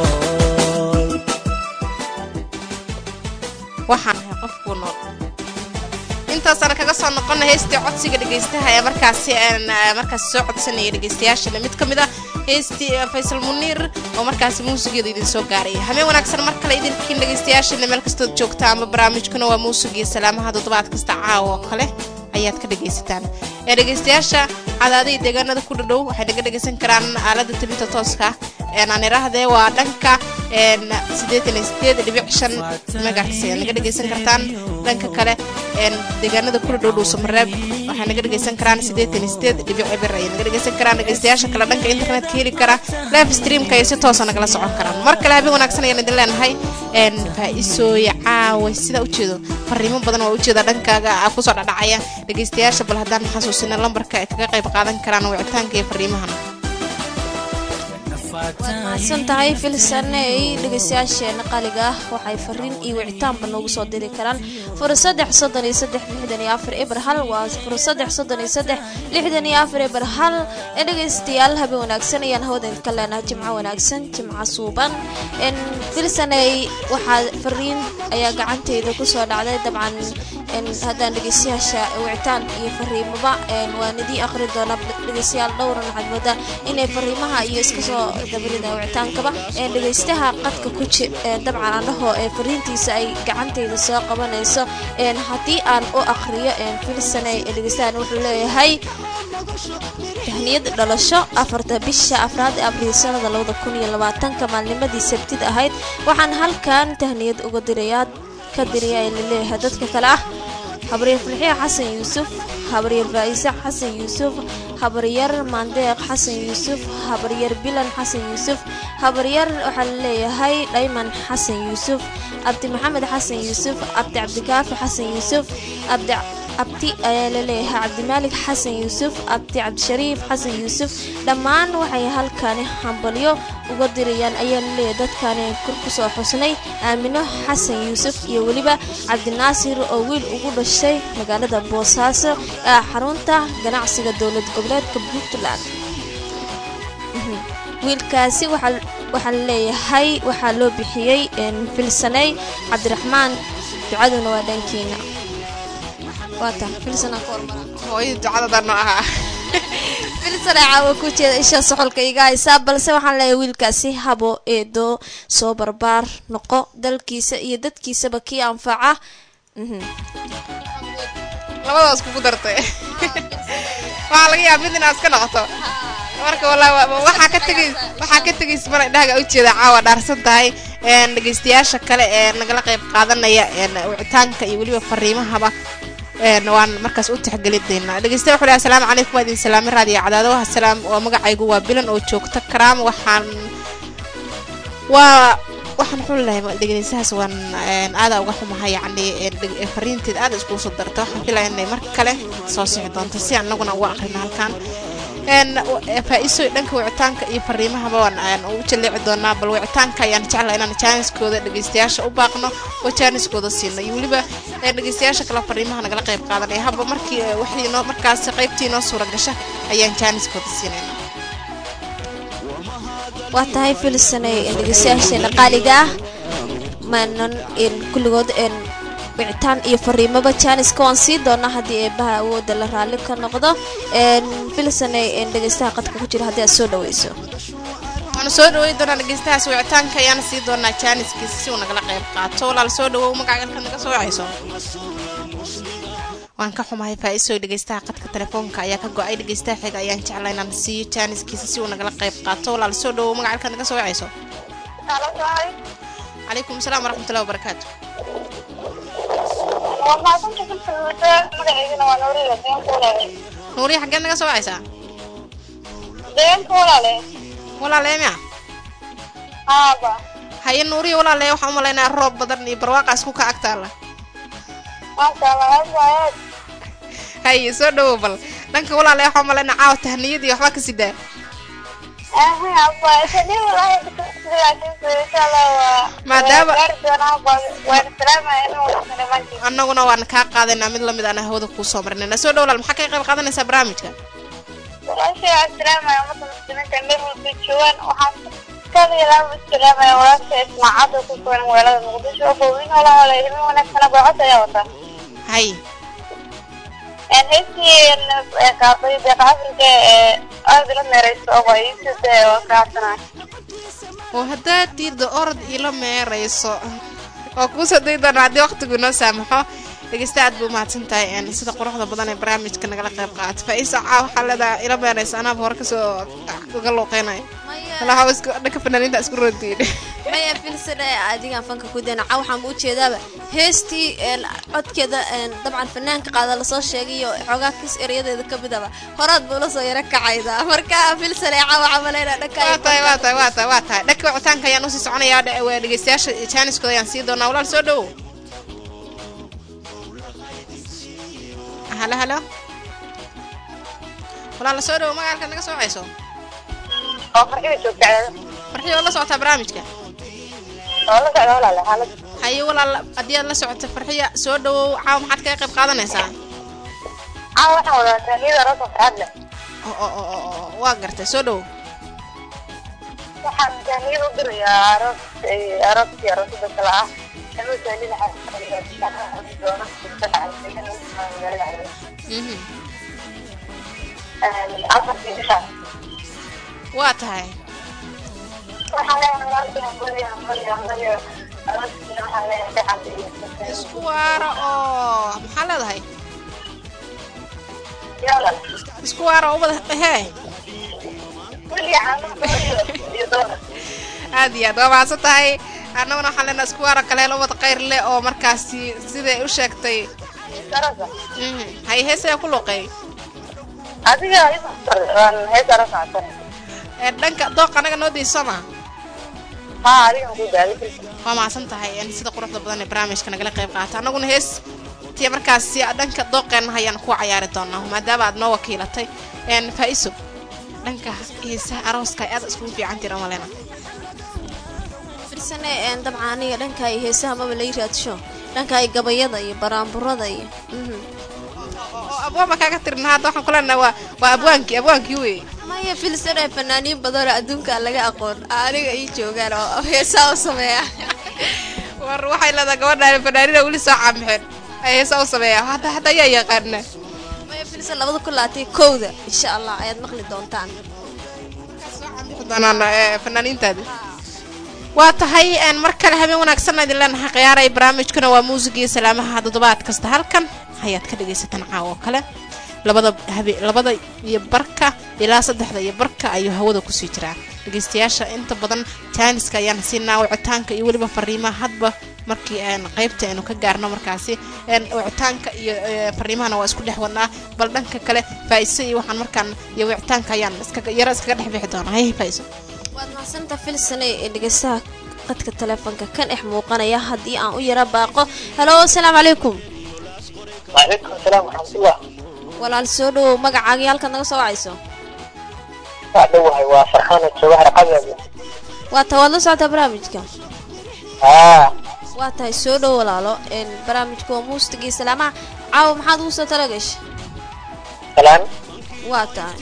waxaan ahay qof ku nool intaasaan kaga soo noqona heestii codsiga dhegeystaha ee markaasi aan ah, markaasi soo codsanaya dhegeystayaashana mid ka mid ah heestii ah, faysal muniir oo markaasi muusigeeda idin soo gaaraya habeen wanaagsan mar kale idinkiin dhegeystayaashana meel kastood joogta ama barnaamijkuna waa muusigiyo salaamaha toddobaad kasta caawa oo kale ayaad ka dhegaysataan ee dhegeystayaasha cadaadihii deegaanada ku dhadhow waxay naga dhegeysan karaan aalada tabinta tooska een aan iraahdee waa dhanka een siddeetan iyo sideed dhibic shan megahertz ayaad naga dhegeysan kartaan dhanka kale een deegaanada ku dhadhow dhuuso mareeb waxay naga dhegeysan karaan siddeetan iyo sideed dhibic eber ayay naga dhegeysan karaan dhegeystayaasha kale dhanka internetka heli kara live streamka ay si toosa nagala socon karaan mar kale habeen wanaagsan ayaan idin leenahay een faa-isooya caawa sida ujeedo fariimo badan waa ujeeda dhankaaga ah kusoo dhadhacaya dhegeystayaasha bal haddaan xasuusina lambarka ay kaga qayb qaadan karaan wicitaanka iyo fariimahan mahadsan tahay filsaney dhegeystayaasheena qaliga ah waxay fariin iyo wicitaanba noogu soo diri karaan fura saddex soddon iyo saddex lixdan iyo afar eber hal waa fura saddex soddon iyo saddex lixdan iyo afar eber hal ee dhegeystayaal habeen wanaagsan ayaan hawada ka leenahay jimco wanaagsan jimco suuban n filsaney waxaa fariin ayaa gacanteyda kusoo dhacday dabcan een, haddaan dhegeystayaasha wicitaan iyo fariimaba een, waan idiin akhri doonaa dhegeystayaal dhowran waxaad moodaa inay fariimaha iyo iska soo dabarida wicitaankaba een, dhegeystaha qadka ku ji een, dabcan andhahoo ee fariintiisa ay gacantayda soo qabanayso een, haddii aan u akhriyo een, filsanay dhegeystahan wuxuu leeyahay tahniyad dhalasho afarta bisha afraad ee abriil sanada labada kun iyo labaatanka maalnimadii sabtid ahayd waxaan halkan tahniyad uga dirayaa ka diraya ee laleeyahay dadka kale ah habaryar filxiya xasan yuusuf habaryar faa'ise xasan yuusuf habaryar maandeeq xasan yuusuf habaryar bilan xasan yuusuf habaryar waxaa laleeyahay dhayman xasan yuusuf abdi maxamed xasan yuusuf abdi cabdikaafi xasan yuusuf abdi abdi ayaa laleeyahay cabdimaalik xasan yuusuf abdi cabdishariif xasan yuusuf dhammaan waxay halkani hambalyo uga dirayaan ayaa laleeyahay dadkani kor kusoo xusnay aamino xasan yuusuf iyo weliba cabdinaasir oo wiil ugu dhashay magaalada boosaaso ee xarunta ganacsiga dowlad goboleedka puntland Mhm. wiilkaasi waxaa waxaa laleeyahay waxaa loo bixiyey een, filsaney cabdiraxmaan ducaduna waa dhankiina waata filsanaa ka hormara hooyada ducadadan noo ahaa filsanaa caawa ku jeeda isha soxolka iga haysaa balse waxaan leeyahay wiilkaasi habo eedo soo barbaar noqo dalkiisa iyo dadkiisaba kii anfaca Mhm. labadaas kugu dartay waxaa laga yaaba mid inaad iska noqoto marka wallaahi wa- waxaa ka tegay waxaa ka tegaysa mana indhahaga ujeeda caawa dhaarsan tahay een dhegeystayaasha kale ee nagala qayb qaadanaya een wicitaanka iyo weliba fariimahaba een waan markaas u tixgelin doonaa dhegeystayaal wuxuu leeyahay asalaamu calaykum waa idin salaami raadiyo cadaadaha salaam waa magacaygu waa bilan oo joogta karaam waxaan waa waxaan wuxuu leeyahay dhegeystayaas waan een aada uga xumahay yacni een dheg- ee fariinteed aada iskugu soo darta waxaan filaya inay mar kale soo sixi doonto si annaguna uga aqrino halkan een faa-iiso dhanka wicitaanka iyo fariimahaba waan aan u jaleeci doonaa bal wicitaanka ayaan jeclahay inaan jaaniskooda dhegeystayaasha u baaqno oo jaaniskooda siino iyo weliba ee dhegeystayaasha kale fariimaha nagala qayb qaadanaya haba markii ee, wixii noo markaas qaybtii noo suura gasha ayaan jaaniskooda siinayna waa tahay filsanay dhegeystayaasheena qaaliga ah maanan een, kulligood een, wicitaan iyo fariimaba jaaniska waan sii doonaa haddii eebaha awooda la raalli ka noqdo een, filsanay een, dhegeystaha qadka ku jira haddii aad soo dhaweyso waanu soo dhaweyn doonaa dhegeystahaas wicitaanka ayaana sii doonaa jaaniskiisa si uu nagala qayb qaato walaal soo dhawow magacagalka naga soo wacayso waan ka xumahay faa-iisoo dhegeystaha qadka telefoonka ayaa ka go-ay dhegeystaha xiga ayaan jeclaa inaan siiyo jaaniskiisa si uu nagala qayb qaato walaal soo dhawow magacalka naga soo wacayso Halo, tahay. calaykum asalaam waraxmatullahi wabarakaatu Waa mahadsantahay filsanada. Magaceydana waa Nuuriya, deegaanka walaale. nuuriya xaggeed naga soo wacaysaa Deegaanka walaale. walaalee miya Haaba. haye nuuriya walaalee waxaan u malaynaya roob badan iyo barwaaqaas ku ka agtaala Maasha Allah, aad waa aad. haye soo dhawow bal dhanka walaalee waxaan u malaynaya caawa tahniyad iyo waxbaa ka sidaa Aha, haaba. Isanii walahi, laakiinse insha Allah waa- Maadaama- waa gaari doonaa, waa- waan salaamayaa inuu wada salaamaantiisa. annaguna waan kaa qaadaynaa mid lamid aan hawada kuu soo marinayna soo dhaw walaal maxaa ka qayb qaadanaysaa barnaamijka Walaashay waan salaamayaa ummadda muslimiinta meel walba joogaan. Waxaan kaliya lama salaamayaa walaashay Ismaacad oo ku sugan magaalada Muqdisho. Hooyin walaal walaal, ilmo wanaagsan oo gocod ayaa wata. haye Een, heestii, een, ee qaaday deeqa Afrika ee aad ila meerayso oo waa ii sidee oo kacsanahay. oo haddaad diidda orod ila meerayso oo kuu soo dayi doona haddii waqtigu noo saamaxo dhegeysta aad buu umahadsan tahay een, sida quruxda badan ee barnaamijka nagala qayb qaata faa-iisa caa waxaa leedahay ila meerayso anaaba hore kasoo uga luuqeynaya walaha isku dhanka fanaaniinta isku roontiin maya filsane adigaan fanka ku danaca waxaan u jeedaaba heestii een, codkeeda een, dabcan fanaanka qaada lasoo sheegay iyo xoogaa kis erayadeeda ka midaba horaad buu la soo yaro kacayda marka filsane caawa camaleyna waa tahay dhanka waa tahay waa tahay waa tahay dhanka wicitaanka ayaan usii soconayaa dhe- waa dhegeystayaasha jaaniskooda ayaan sii doonaa walaal soo dhowow halo halo walaal soo dhowow magaalka naga soo wacayso oo farxida joogta farxii oo la socotaa barnaamijka oo la socda walaale xaalad haye walaal haddii aad la socoto farxiya soo dhowow caawa maxaad kaga qayb qaadanaysaa caa waxaan wadataa niyada rasa farxad leh oo oo oo oo oo, waa gartay soo dhowow waxaan jaaniyad u dirayaa aroos ee arooskii aroosada kale ah Mhm. waa tahay isku waara oo maxaa leedahay isku waara oo ubada hee aad iyo aad waa mahadsan tahay annaguna waxaan leenahay isku waara kaleel ubad khayr leh oo markaasi siday u sheegtay Mhm. hay heesaya ku luqeey ee dhanka dooq anaga noo daysama waa mahadsan tahay een, sida quruxda badan ee barnaamijka nagala qayb qaata annaguna hees tiya markaasi dhanka dooqeenna ayaan ku cayaari doonaa maadaama aad noo wakiilatay een, faa-iso dhanka heesaha arooska ay aad iskugu fiican tira malena firsane een dabcan aniga dhanka ay heesaha maba lai raadsho dhanka ay gabayada iyo baraanburada iyo mhm. oo abwaanba kaaga tirna hadda waxaan kuleenahay waa waa abwaankii abwaankii wey maya filsane fanaaniin badanoo adduunka aan laga aqoon aniga ii joogaan oo heesaa u sameeya war waxay leedahay gabadhaan fanaanina weli soo caamixeen ay heesa u sameeya hadda hadda ayaa yaqaana maya filsan labada kun labaatan kowda insha allah ayaad maqli doontaan doonaan ee, fanaaniintaadi waa tahay een, mar kale habeen wanaagsan idin leenahay khiyaaray barnaamijkuna waa muusiga iyo salaamaha toddobaad kasta halkan ayaad ka dhagaysataan caawa oo kale labada habe labada iyo barka ilaa saddexda iyo barka ayuu hawada kusii jiraa dhegaystayaasha inta badan jaaniska ayaan siinaa wicitaanka iyo weliba fariimaha hadba markii een, qaybta aynu ka gaarno markaasi een, wicitaanka iyo ee, fariimahana waa isku dhex wadnaa bal dhanka kale faa'iso iyo waxaan markaan iyo wicitaanka ayaan iskaga yaro iskaga dhex bixi doonaa hay faa'iso waad mahadsanta filsane ee dhegeystaha qadka taleefonka ka dhex muuqanaya haddii aan u yara baaqo halo asalaamu calaykum وعليكم السلام ورحمة الله walaal soo dhowow magacaagii halkaad naga soo wacayso أدوها وفرحانة جواهر قبل waa ta waad la socotaa barnaamijka آه waa tahay soo dhow walaalo een barnaamijka waa muusiga iyo salaamaha caawa maxaad ugu soo talagashay سلام waa tahay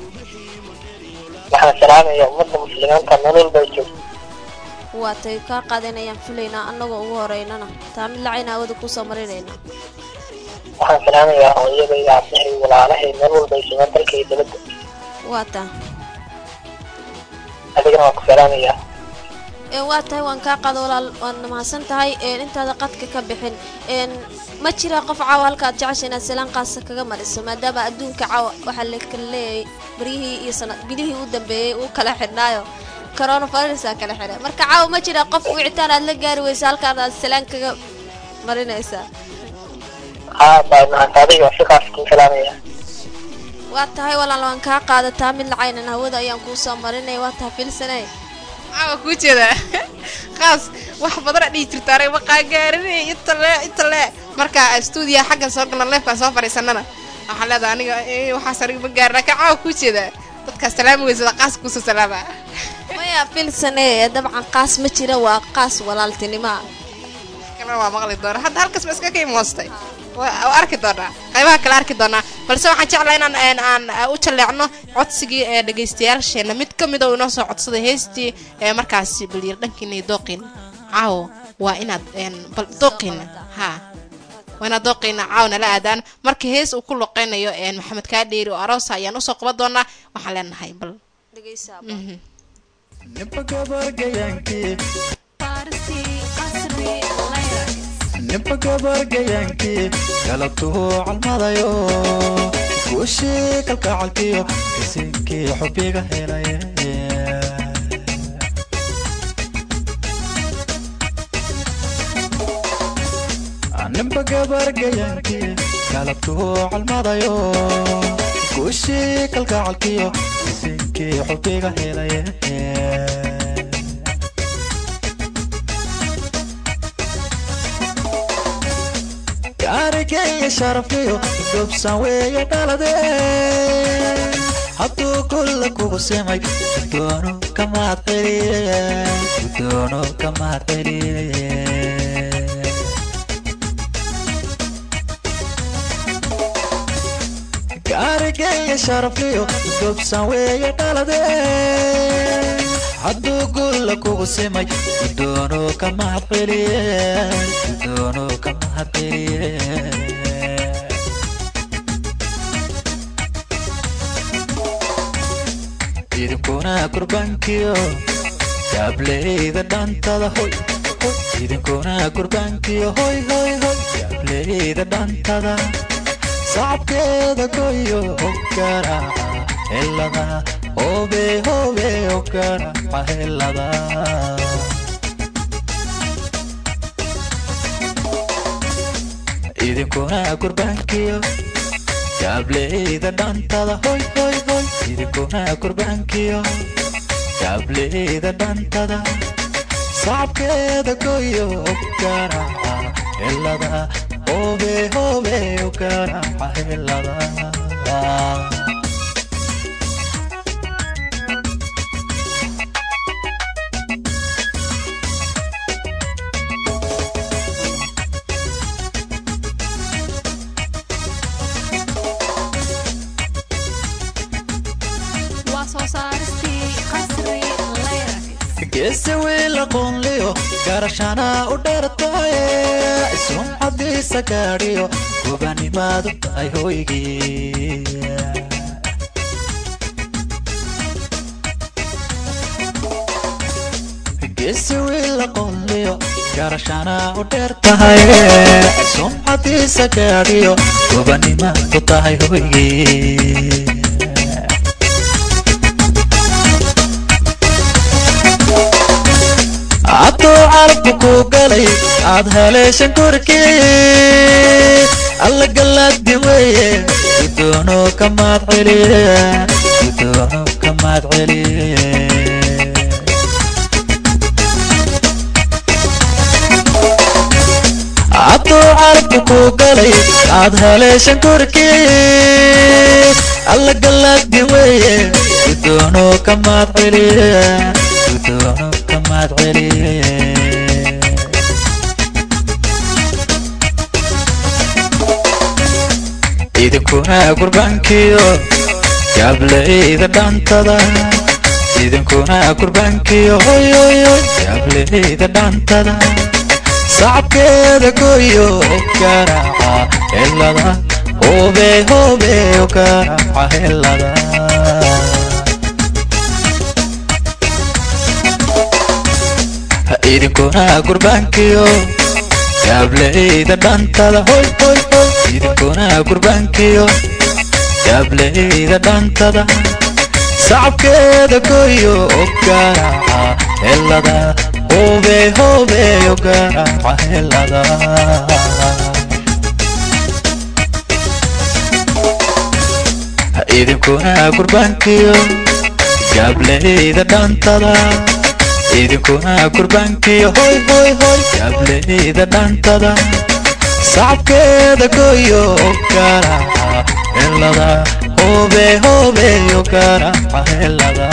نحن سلام يا أمة المسلمين كان نقول بيجو waa tahay kaa qaadanayaan filaynaa annagoo ugu horeynana taa mid lacayna awada kusoo marinayna نحن سلام يا هوية يا عبدالله ولا عليه نقول بيجو من تلك يدلد waa tahay أدينا وكو سلام يا ee waa tahay waan kaa qaada walaal waadna mahadsan tahay een intaada qadka ka bixin een ma jira qof caawa halka aad jecesha inaad salaan qaasa kaga mariso maadaama adduunka caawa waxaa la kala leeyahay baryihii iyo sanad bilihii u dambeeyey uu kala xidhnaayo coronavirusa kala xidhay marka caawa ma jira qof wicitaan aad la gaari weysa halkaan aad salaan kaga marinaysaa ها بعد ما هذه وثقة في سلام يا waa tahay walaal waan kaa qaadataa mid lacaynan hawada ayaan kuu soo marinaya waa tahay filsanay caawa kuu jeeda khaas wax badana dhihi jirta aniga maqaangaarinay inta le inta le marka stuudiya xaggan soo galna leefkaan soo fadhiisanana waxaan leedahay aniga eh, waxaas aniga ma gaarin laakiin caawa kuu jeeda dadkaas salaami weysada qaas kuusoo salaama maya filsanay ee dabcan qaas ma jira waa qaas walaaltinimaa kalena waa maqli doona hadda halkaas ba iska ka imoostay waa waa arki doonaa qaybaha kale arki doonaa balse waxaan jeclaa inaan een, aan uh, u jaleecno codsigii ee dhegaystayaasheena mid ka mid oo inoo soo codsaday heestii ee markaasi balyir dhankiina iyo dooqiina caawo waa inaad een, bal dooqiina ha waa inaad dooqiina caawo nala aadaan markii hees uu ku loqeynayo een, maxamed kaadheeri oo aroosa ayaan usoo qaban doonaa waxaan leenahay bal mhm. ninba gabargayaankii ninba gabargayaankii galabtuu calmadayo guushii kalgacalkiyo isinkii xubiga helay ninba gabargayaankii galabtuu calmadayo guushii kalgacalkiyo isinkii xubiga helay gaarigaya sharafiyo gobsan weeye dhalade hadduu kulla kugu simay gudoono kamaad celiye gudoono kamaad celiye gaarigaya sharafiyo gobsan weeye dhalade hadduu gulla kugu simay gudoono ka mahad celiye gudoono ka mahad celiye idinkuna kurbaankiyo jaableyda dhantada hoy hoy. idinkuna kurbaankiyo hoy hoy hoy jaableyda dhantada sacabkeeda goyo ogaraaca helada hobe hobe ogaraaca helada idinkuna kurbaankiyo jaableyda dhantada hoy hoy hoy idinkuna kurbaankiyo jaableyda dhantada sacabkeeda goyo ogaraaca helada hobe hobe ogaraaca helada waa soo saaristii qasri layrak geesi wiil aqoonliyo garashana u dheertaye sumcadiisa gaadhiyo gubanimaadu tahay hoygii geesi wiil aqoonliyo garashana u dheer tahay sumcadiisa gaadhiyo gubanimaadu tahay hoygii hadduu carabku ku galay aad haleeshan korkii alla galaadi weeye gudoono ka maad celiye gudoono ka maad celiye hadduu carabku ku galay aad haleeshan korkii alla galaadi weeye gudoono ka maad celiye gudoono ka maad celiye idinkuna gurbaankiyo jaableyda dhantada idinkuna gurbaankiyo hoy hoy hoy jaableyda dhantada sacabkeeda goyo garaaca helada hobe hobe garaaca helada idinkuna gurbaankiyo jaableyda dhantada hoy hoy hoy idinkuna gurbaankiyo jaableyda dhantada sacabkeeda goyo garaaca helada hobe hobe garaaca helada idinkuna gurbaankiyo jaableyda dhantada idinkuna gurbaankiyo hoy hoy hoy jaableyda dhantada sacabkeeda goyo garaaca helada hobe hobe garaaca helada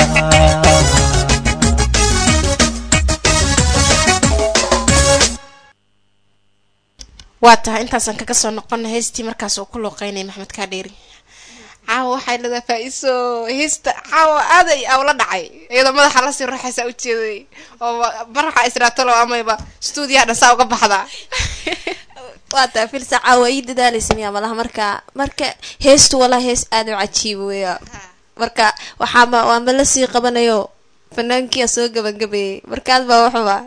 waa tahay intaasaan kaga soo noqona heestii markaas uu ku looqeynaya maxamed kaadheeri caawa waxay leedahay faa-iso heesta caawa aaday awla dhacay iyadoo madaxa lasii ruuxaysa ujeeday oo maraxa israatalo amayba stuudiyaha dhan saa uga baxdaa waa taa filsa caawa ii dadaalaysa miyaa malaha marka marka heestu walaa hees aada u cajiiba weya marka waxaama waama la sii qabanayo fanaankiia soo gabagabeeyey markaad baa waxuba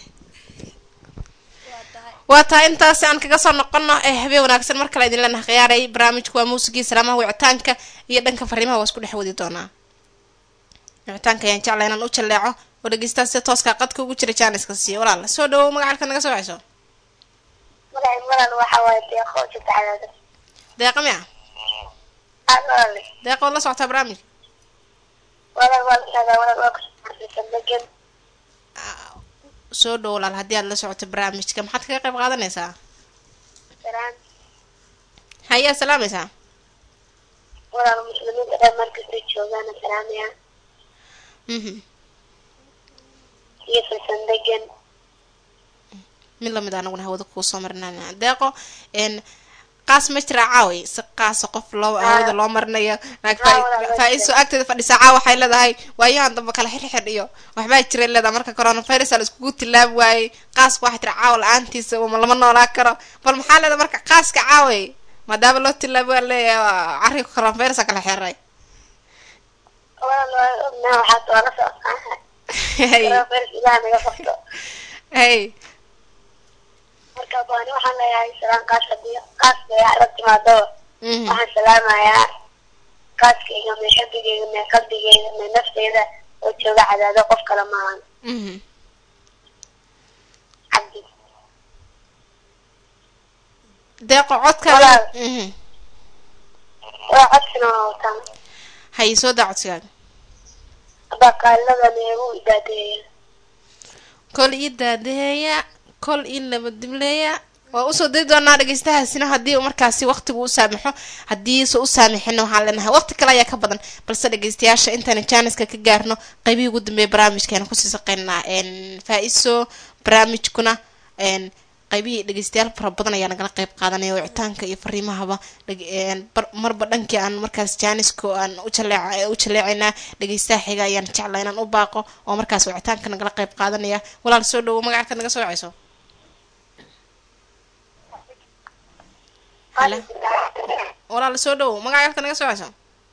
waa tahay intaasi aan kaga soo noqono ee habeen wanaagsan mar kale idin leenaha khiyaaray barnaamijku waa muusigii salaamaha wicitaanka iyo dhanka fariimaha waa isku dhex wadi doonaa wicitaanka ayaan jeclaa inaan u jaleeco oo dhegeystaha sida tooska qadka ugu jira jaaniska siiyo walaal soo dhawow magacalka naga soo wacayso magaci malan waxa waaye deeqo jirta cadaada deeqa miya aad walaale deeqa waad la socotaa barnaamijka walaal waa la socdaa walaal waa kusomarsiisan degan soo dhow walaal haddii aad la socoto barnaamijka maxaad kaga qayb qaadanaysaa salaan hayaa salaamaysaa walaal muslimiinta dhan markastay joogaana salaamaya mhm iyo filsan degan mid lamid a anaguna hawada kuu soo marinana deeqo n qaas ma jira caaway si qaasa qof loo hawada loo marinayo naag Haa, walaal, waa faa-iiso agteeda fadhisa caawa waxay leedahay waayahan dambe kala xirxidh iyo waxbaa jira leedahay marka coronavirus la iskugu tilaabi waayey qaaska waxay tiri caawa la-aantiisa uma lama noolaa karo bal maxaa leedahay marka qaaska caaway maadaama loo tilaabi waa leeyahay carriga coronavirus kala xiray walaal waa ognahay waxaad waa la socodkaan hey coronavirus ilaah naga qabto hey marka baani waxaan leeyahay salaan qaas hadii qaaska ay la timaado mhm. waxaan salaamayaa qaaskayga mee xabigayga mee qalbigayga mee nafteyda oo jooga cadaado qof kale maahan mhm. cabdi deeqo codka Walaal. mhm. waa codsina waa wataan hay soo daa codsigaaga haddaa qaaliladan eegu idaadeeya kol ii daadaheeya kol ii nabadimleeya waa usoo diri doonaa dhegeystahaasina haddii uu markaasi waqtigu u saamaxo haddiise u saamixina waxaan leenahay waqti kale ayaa ka badan balse dhegeystayaasha intaan jaaniska ka gaarno qaybihii ugu dambeeya barnaamijkeena kusii saqeynaa faa-iso barnaamijkuna n qaybihii dhegeystayaal fara badan ayaa nagala qayb qaadanaya wicitaanka iyo fariimahaba dheg- een, bar- marba dhankii aan markaas jaaniska aan u jaleec- u jaleecaynaa dhegeystaha xiga ayaan jeclaa inaan u baaqo oo markaas wicitaanka nagala qayb qaadanaya walaal soo dhawo magaca ka naga soo wacayso Hala. walaal soo dhawo magaca ka naga soo wacayso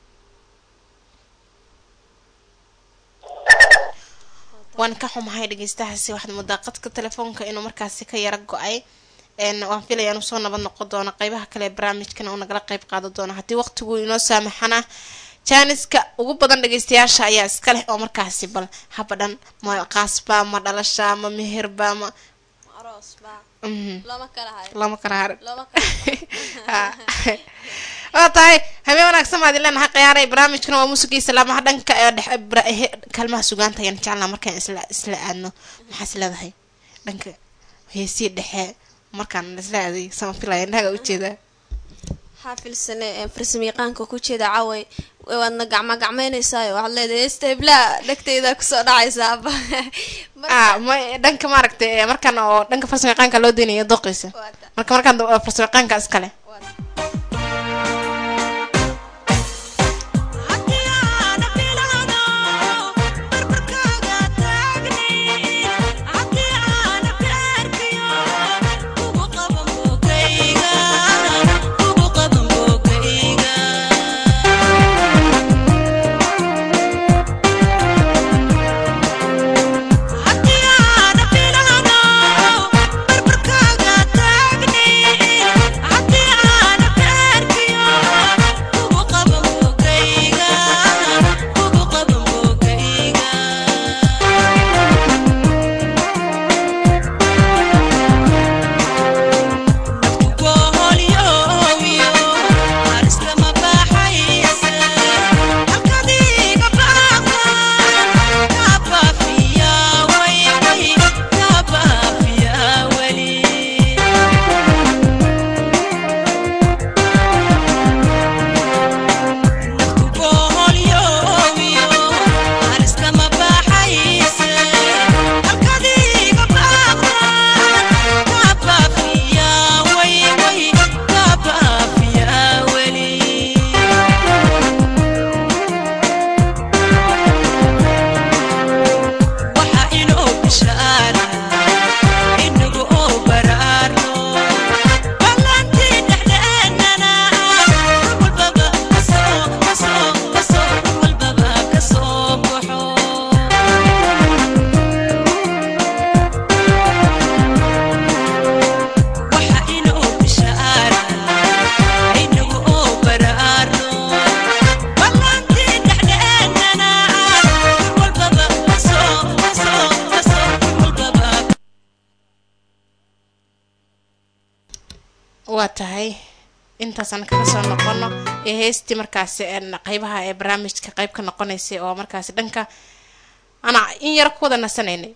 waan ka xumahay dhegeystahaasi waxaad moodaa qadka telefoonka inuu markaasi ka yara go-ay n waan filaya inuu soo nabad noqon doono qeybaha kale ee barnaamijkana uu nagala qeyb qaadan doono haddii waqtigu inoo saamaxana jaaniska ugu badan dhegeystayaasha ayaa iska leh oo markaasi bal habadhan ma qaasba ma dhalasha ma meherba ma aroos baa mhm, looma kala hayo lama kala harin looma kala waa tahay habeen wanaagsan baad ileenahay khiyaaray barnaamijkana waa muusigii salaamaha dhanka ee dhex bra- he- kaalmaha sugaanta ayaan jeclaa markaan isla isla aadno maxaas leedahay dhanka heesii dhexe markaan isla aaday sama filaya indhahaga ujeedaa xaafilsane ee farsamayaqaanka ku jeeda caway waadna gacma gacmaynaysaayo waxaad leedahay heesta hiblaa dhegtayda kusoo dhacaysaa ah ma dhanka maaragtay ee markaan oo dhanka farsamayaqaanka loo daynayo dooqiisa marka markaan da- farsamayaqaanka iskale waa tahay intaasaan kaga soo noqono ee heestii markaasi een qeybaha ee barnaamijka qeyb ka noqonaysay oo markaasi dhanka ana in yar ku wada nasanaynay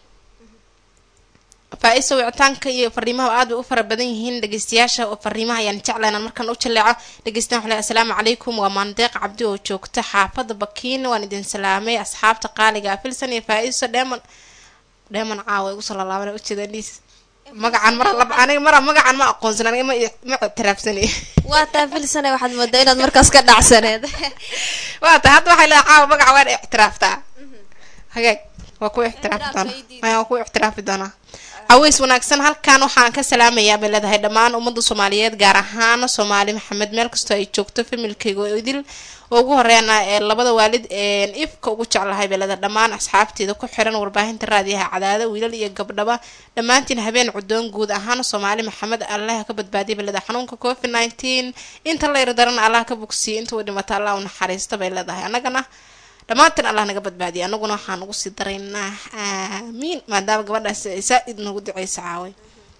faa-isa wicitaanka iyo fariimaha aad bay u fara badan yihiin dhegeystayaasha oo fariimaha ayaan jeclayn aan markaan u jaleeco dhegeystaan waxaa leeyahay asalaamu calaykum waa maandeeq cabdi oo joogta xaafadda bakiin waan idin salaamay asxaabta qaaliga ah filsan iyo faa-iso dheeman dheeman caawa igu soo lalaabana ujeeda liis magacan mara lab aniga mara magacan ma aqoonsan aniga ma i- ma ictiraafsani waa taa filsane waxaad moodaa inaad markaas ka dhacsaneed waa ta hadda waxay leedahay caawa magaca waan ictiraaftaa hagaag waa ku ictiraafi doonaa Ay, waa ku ictiraafi doonaa caweys wanaagsan halkan waxaan ka salaamayaa bay leedahay dhammaan ummadda soomaaliyeed gaar ahaan soomaali maxamed meel kastoo ay joogto familkayga oo idil oo ugu horeena ee labada waalid een ifka ugu jeclahay bay leedahay dhammaan asxaabteeda ku xiran warbaahinta raadiyaha cadaada wiilal iyo gabdhaba dhammaantiin habeen cudoon guud ahaan soomaali maxamed allah ka badbaadiya bay leedahay xanuunka covid nineteen inta la yardaran allah ka bogsiye inta uu dhimata allah u naxariista bay leedahay annagana dhammaantiin allah naga badbaadiya anaguna waxaan ugu sii daraynaa aamiin maadaama gabadhaas ay saa-id nagu duceysa caaway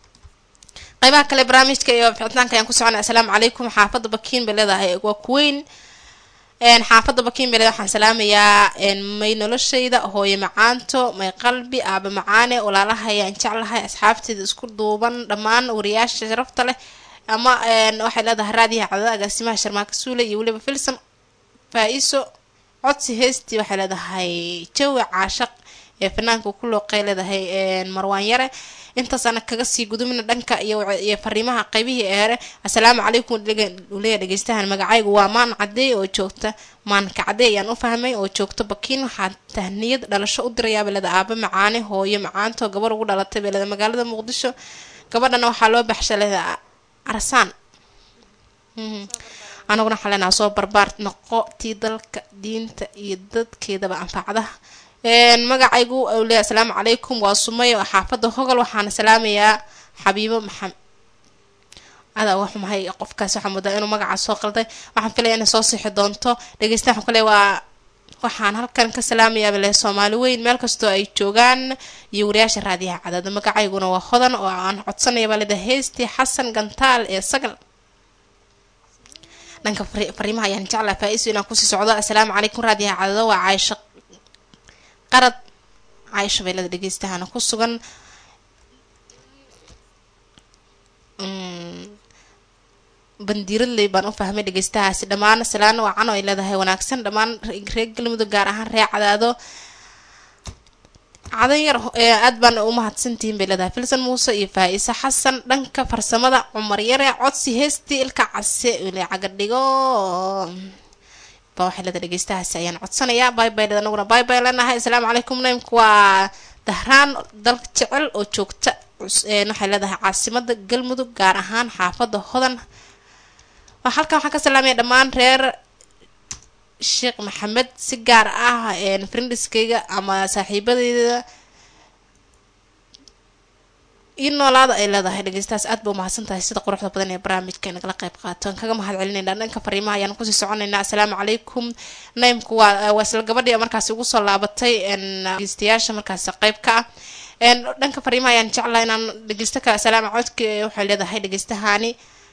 qaybaha kale barnaamijka iyo ficitaanka ayaan ku soconay assalaamu calaykum xaafadda bakiin bay leedahay waa kuweyn een xaafadda bakiin bay leedahay waxaan salaamayaa een may noloshayda hooyo macaanto may qalbi aaba macaane walaalaha ayaan jeclahay asxaabteeda isku duuban dhammaan wariyaasha sharafta leh ama een waxay leedahay raadiyaha cadada agaasimaha sharmaaka suule iyo weliba filson faa-iso codsi heestii waxay leedahay jawi caashaq ee fanaanka ku looqay leedahay een marwaan yare intaasana kaga sii gudubina dhanka iyo iyo fariimaha qaybihii eere assalaamu calaykum uleeya dhegeystahan magacaygu waa maan cadey oo joogta maanka cadey ayaan u fahmay oo joogto bakiin waxaa tahniyad dhalasho u dirayaa beleda aaba macaane hooyo macaanto gabar ugu dhalatay beleda magaalada muqdisho gabadhana waxaa loo baxsha leeda arsaan Mhm. anaguna waxaan leenaha soo barbaar noqo tii dalka diinta iyo dadkeedaba anfacdaha een magacaygu uu leeyahay asalaamu calaykum waa sumay oo xaafadda hogol waxaana salaamayaa xabiibo maxamed adaa wax mahay qofkaas waxaa moodaa inuu magacaas soo qalday waxaan filaya inay soo sixi doonto dhegeystaha waxaan kale waa waxaan halkan ka salaamayaa bale soomaali weyn meel kastoo ay joogaan iyo wariyaasha raadiyaha cadaada magacayguna waa hodan oo aan codsanaya baa leedahay heestii xasan gantaal ee sagal dhanka fari- fariimaha ayaan jeclaa faa-iso inaan kusii socdo assalaamu calaykum raadiyaha cadado waa caaisho qarad caaisho beelada dhegeystahana ku sugan Mm, bandiiradley baan u fahmay dhegeystahaasi dhammaan salaan wacan oo ay leedahay wanaagsan dhammaan re- reer galmudug gaar ahaan reer cadaado cadan yar ho- ee aad baan u mahadsantihiin bay leedahay filsan muuse iyo faa-ise xasan dhanka farsamada cumar yare codsi heestii ilka case ule cagadhigo ba waxay leedahay dhegeystahaasi ayaan codsanayaa bye bye dad anaguna bye bye leenahay assalaamu calaykum naymku waa dahraan dalka jecel oo joogta cus- een waxay leedahay caasimada galmudug gaar ahaan xaafadda hodan waa halkan waxaan ka salaamaya dhammaan reer sheekh maxamed si gaar ah een friendiskayga ama saaxiibadeyda ii noolaada ay leedahay dhegeystahaas aad ba umahadsan tahay sida quruxda badan ee barnaamijka nagala qayb qaato aan kaga mahad celinayna dhanka fariimaha ayaan kusii soconaynaa assalaamu calaykum naymku waa waa isla gabadhii markaasi ugu soo laabatay een dhegeystayaasha markaasi qayb ka ah een dhanka fariimaha ayaan jeclahay inaan dhegeysto kale assalaamu codka waxay leedahay dhegeystahani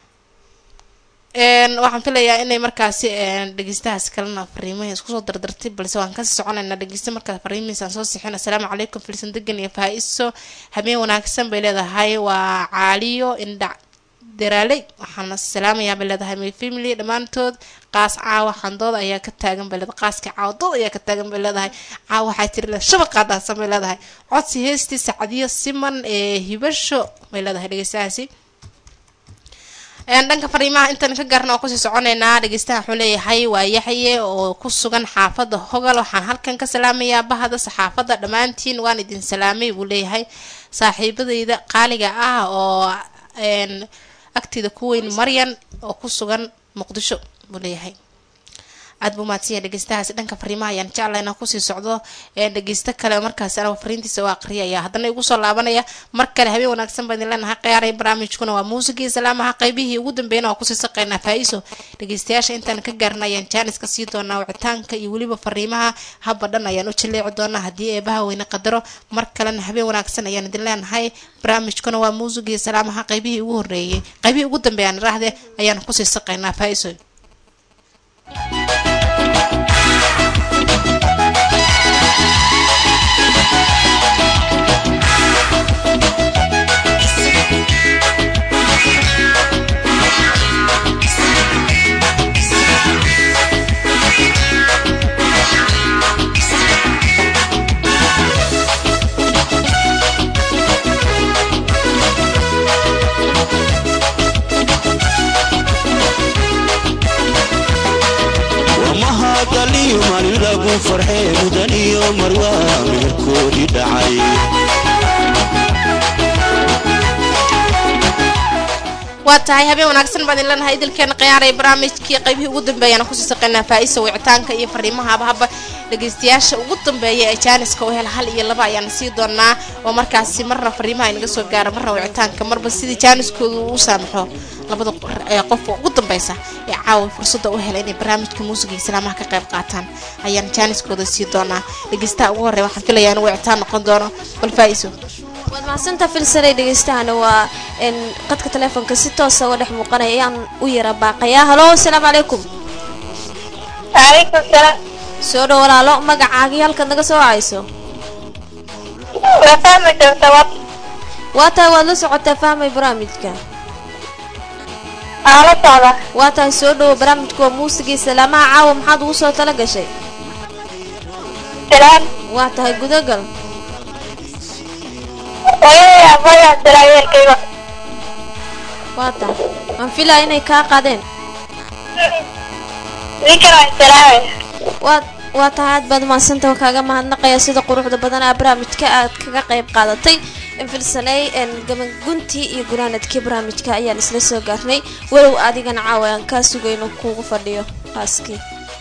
een waxaan filayaa inay markaasi een dhegeystahaas kalena fariimaha isku soo dardartay balse waan kasii soconaynaa dhegeysta markaa fariimihiisaan soo sixin assalaamu calaykum filsan degan iyo faa-iso habeen wanaagsan bay leedahay waa caaliyo indhac daraaley waxaana salaamayaa bay leedahay my family dhammaantood qaas caawa xandooda ayaa ka taagan bay leedahay qaaska caawa dood ayaa ka taagan bay leedahay caawa waxaa tiri le shabaqaa daadsan bay leedahay codsi heestii sacdiyo siman ee hibasho bay leedahay dhegeystahaasi een dhanka fariimaha intaan ka gaarna oo kusii soconaynaa dhegeystaha wuxuu leeyahay waa yaxye oo ku sugan xaafadda hogal waxaan halkan ka salaamayaa bahda saxaafadda dhammaantiin waan idin salaamay buu leeyahay saaxiibadeyda qaaliga ah oo een agteeda ku weyn maryan oo ku sugan muqdisho buu leeyahay aad buu mahadsan yahay dhegeystahaasi dhanka fariimaha ayaan jeclaa inaan kusii socdo ee dhegeysto kale markaasi anaga fariintiisa waa aqriyaya haddana igu soo laabanaya mar kale habeen wanaagsan baan idin leenahay qiyaaray barnaamijkuna waa muusigii salaamaha qaybihii ugu dambeeyana waa kusii saqaynaa faa-iso dhegeystayaasha intaan ka gaarna ayaan jaanis ka sii doonaa wicitaanka iyo weliba fariimaha habba dhan ayaan u jaleeci doonaa haddii eebaha weyne qadaro mar kalena habeen wanaagsan ayaan idin leenahay barnaamijkuna waa muusigii salaamaha qaybihii ugu horeeyey qaybihii ugu dambeeyaan raahde ayaan kusii saqaynaa faa-iso Thank daliyo maalin lagu farxee mudan iyo marwaa meherkoodii dhacay waa tahay habeen wanaagsan baan idin leenahay idilkeena khiyaaraya barnaamijkii qaybihii ugu dambeeyana kusii saqaynaa faa'iisa wicitaanka iyo fariimaha habahaba dhegaystayaasha ugu dambeeya ee jaaniska oo hel hal iyo laba ayaan sii doonaa oo markaasi marna fariimaha inaga soo gaara marna wicitaanka marba sidii jaaniskooda uu u saamaxo labada ee qofka ugu dambeysa ee caawa fursadda u hela inay barnaamijka muusiga iyo islaamaha ka qayb qaataan ayaan jaaniskooda sii doonaa dhegaystaha ugu horreya waxaan filayaa inuu wicitaan noqon doono bal faa'iiso waad mahadsantaa filsanay dhegeystahana waa n qadka taleefonka si toosa uga dhex muuqanaya ayaan u yara baaqayaa halo asalaamu calaykum calaykum salaam soo dhow walaalo magacaagii halkaad naga soo wacayso waa fahmi doonta wa waa tahay waad la socotaa fahmay barnaamijka aan la socda waa tahay soo dhowo barnaamijka waa muusigii salaamaha caawa maxaad ugu soo tala gashay salaam waa tahay gudagal hooyadii aabbayaa salaayeelkayga waa tahay waan filaya inay kaa qaadeen ninkan waa salaamaya waa waa tahay aad baad umahadsanta waa kaaga mahadnaqaya sida quruxda badan aa barnaamijka aad kaga qayb qaadatay filsanay gabanguntii iyo gunaanadkii barnaamijka ayaan isla soo gaarnay walow adigana caawa aan kaa sugayno kuugu fadhiyo haaskii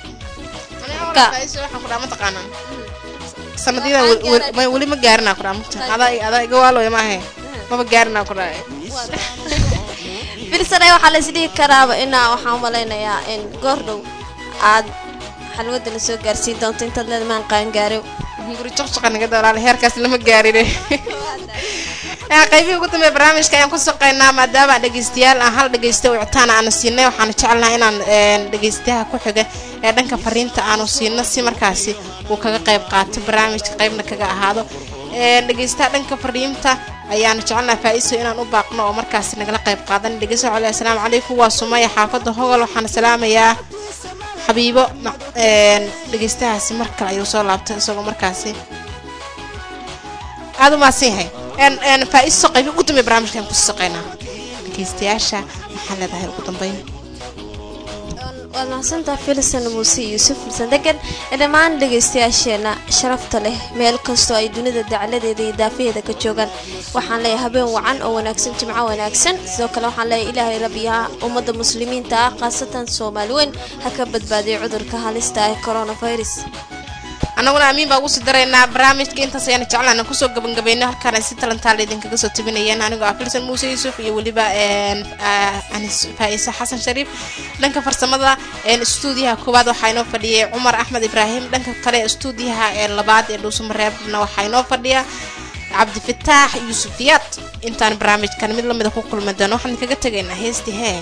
sanadyadan weli ma gaarinaa kudhaa mugta adaa adaa iga waaloya maahe maba gaarinaa kudhaa filsanay waxaa la isdhihi karaaba inaa waxaan umalaynayaa in goor dhow aad xalwadana soo gaarsiin doonto intaad leedmaan qaangaaro guri jaqjaqa naga dalaale heerkaas lama gaarine qaybihii ugu dambeeya barnaamijka ayaan ku saqaynaa maadaama dhegeystayaal aan hal dhegeysta wicitaan aanu siinay waxaanu jecelnaha inaan dhegeystayaha ku xiga ee dhanka fariinta aanu siino si markaasi uu kaga qayb qaato barnaamijka qaybna kaga ahaado dhegeystaha dhanka fariinta ayaanu jecelnaha faa-iso inaan u baaqno oo markaasi nagala qayb qaadan dhegeysta cole assalaamu calaykum waa sumaya xaafadda hogol waxaana salaamayaa xabiibo dhegeystahaasi mar kale ayuu soo laabtay isagoo markaasi aada u mahadsan yahay faa-iso qaybi ugu dambeya barnaamijkan ku saqaynaa dhegeystayaasha maxaa leedahay ugu dambeyn waad mahadsantaa filsan muuse yuusuf filsan degan ee dhammaan dhegaystayaasheena sharafta leh meel kastoo ay dunida dacladeeda iyo daafaheeda ka joogaan waxaan leeyahay habeen wacan oo wanaagsan jimco wanaagsan sidoo kale waxaan leeyahay ilaahay rabbiyaha ummadda muslimiinta ah khaasatan soomaali weyn ha ka badbaadiyo cudurka halista ah ee coronavirus annaguna amiin baa ugu sii daraynaa barnaamijka intaas ayaana jeclaan kusoo gabagabayno halkaan ay si talantaala idinkaga soo tabinayeen anigoo ah filsan muuse yuusuf iyo weliba anis faa-iise xasan shariif dhanka farsamada stuudiyaha koowaad waxaa inoo fadhiyay cumar axmed ibraahim dhanka kale stuudiyaha ee labaad ee dhuusamareebna waxaa inoo fadhiya cabdifataax yuusufiyaad intaan barnaamijkan mid lamida ku kulmi doono waxaan kaga tegaynaa heestii hee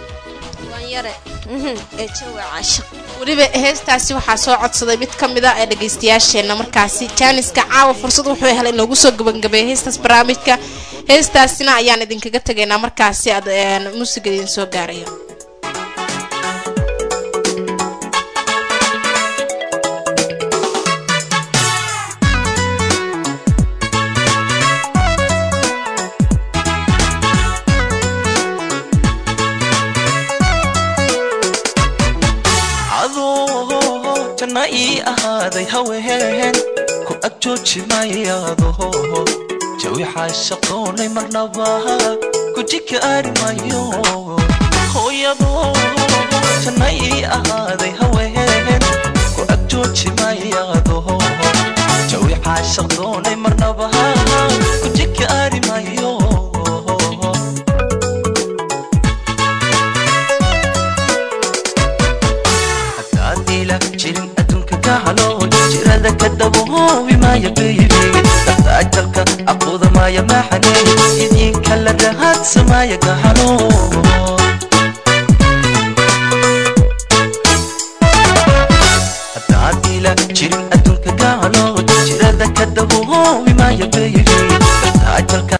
weliba heestaasi waxaa soo codsaday mid ka mid a ee dhegaystayaasheenna markaasi jaaniska caawa fursad wuxuu helay in loogu soo gabagabeeya heestaas barnaamijka heestaasina ayaan idinkaga tegaynaa markaasi aad muusiga idin soo gaarayo janna ii ahaaday haween ku ag jooji mayaado jawi xaashaqoonay marnaba guji kaari mayo hooyado janna ii ahaaday haween ku ag jooji mayaado jawi xaashaqoonay marnaba guji kaari mayo jirin adduunka ka halo jirada ka daboobi maaya baby dartaajalka aqooda maaya maxane idinka la rahaadsamaya ka halo haddaadiila jirin adduunka ka halo jirada ka daboobi maaya baby dartaajalka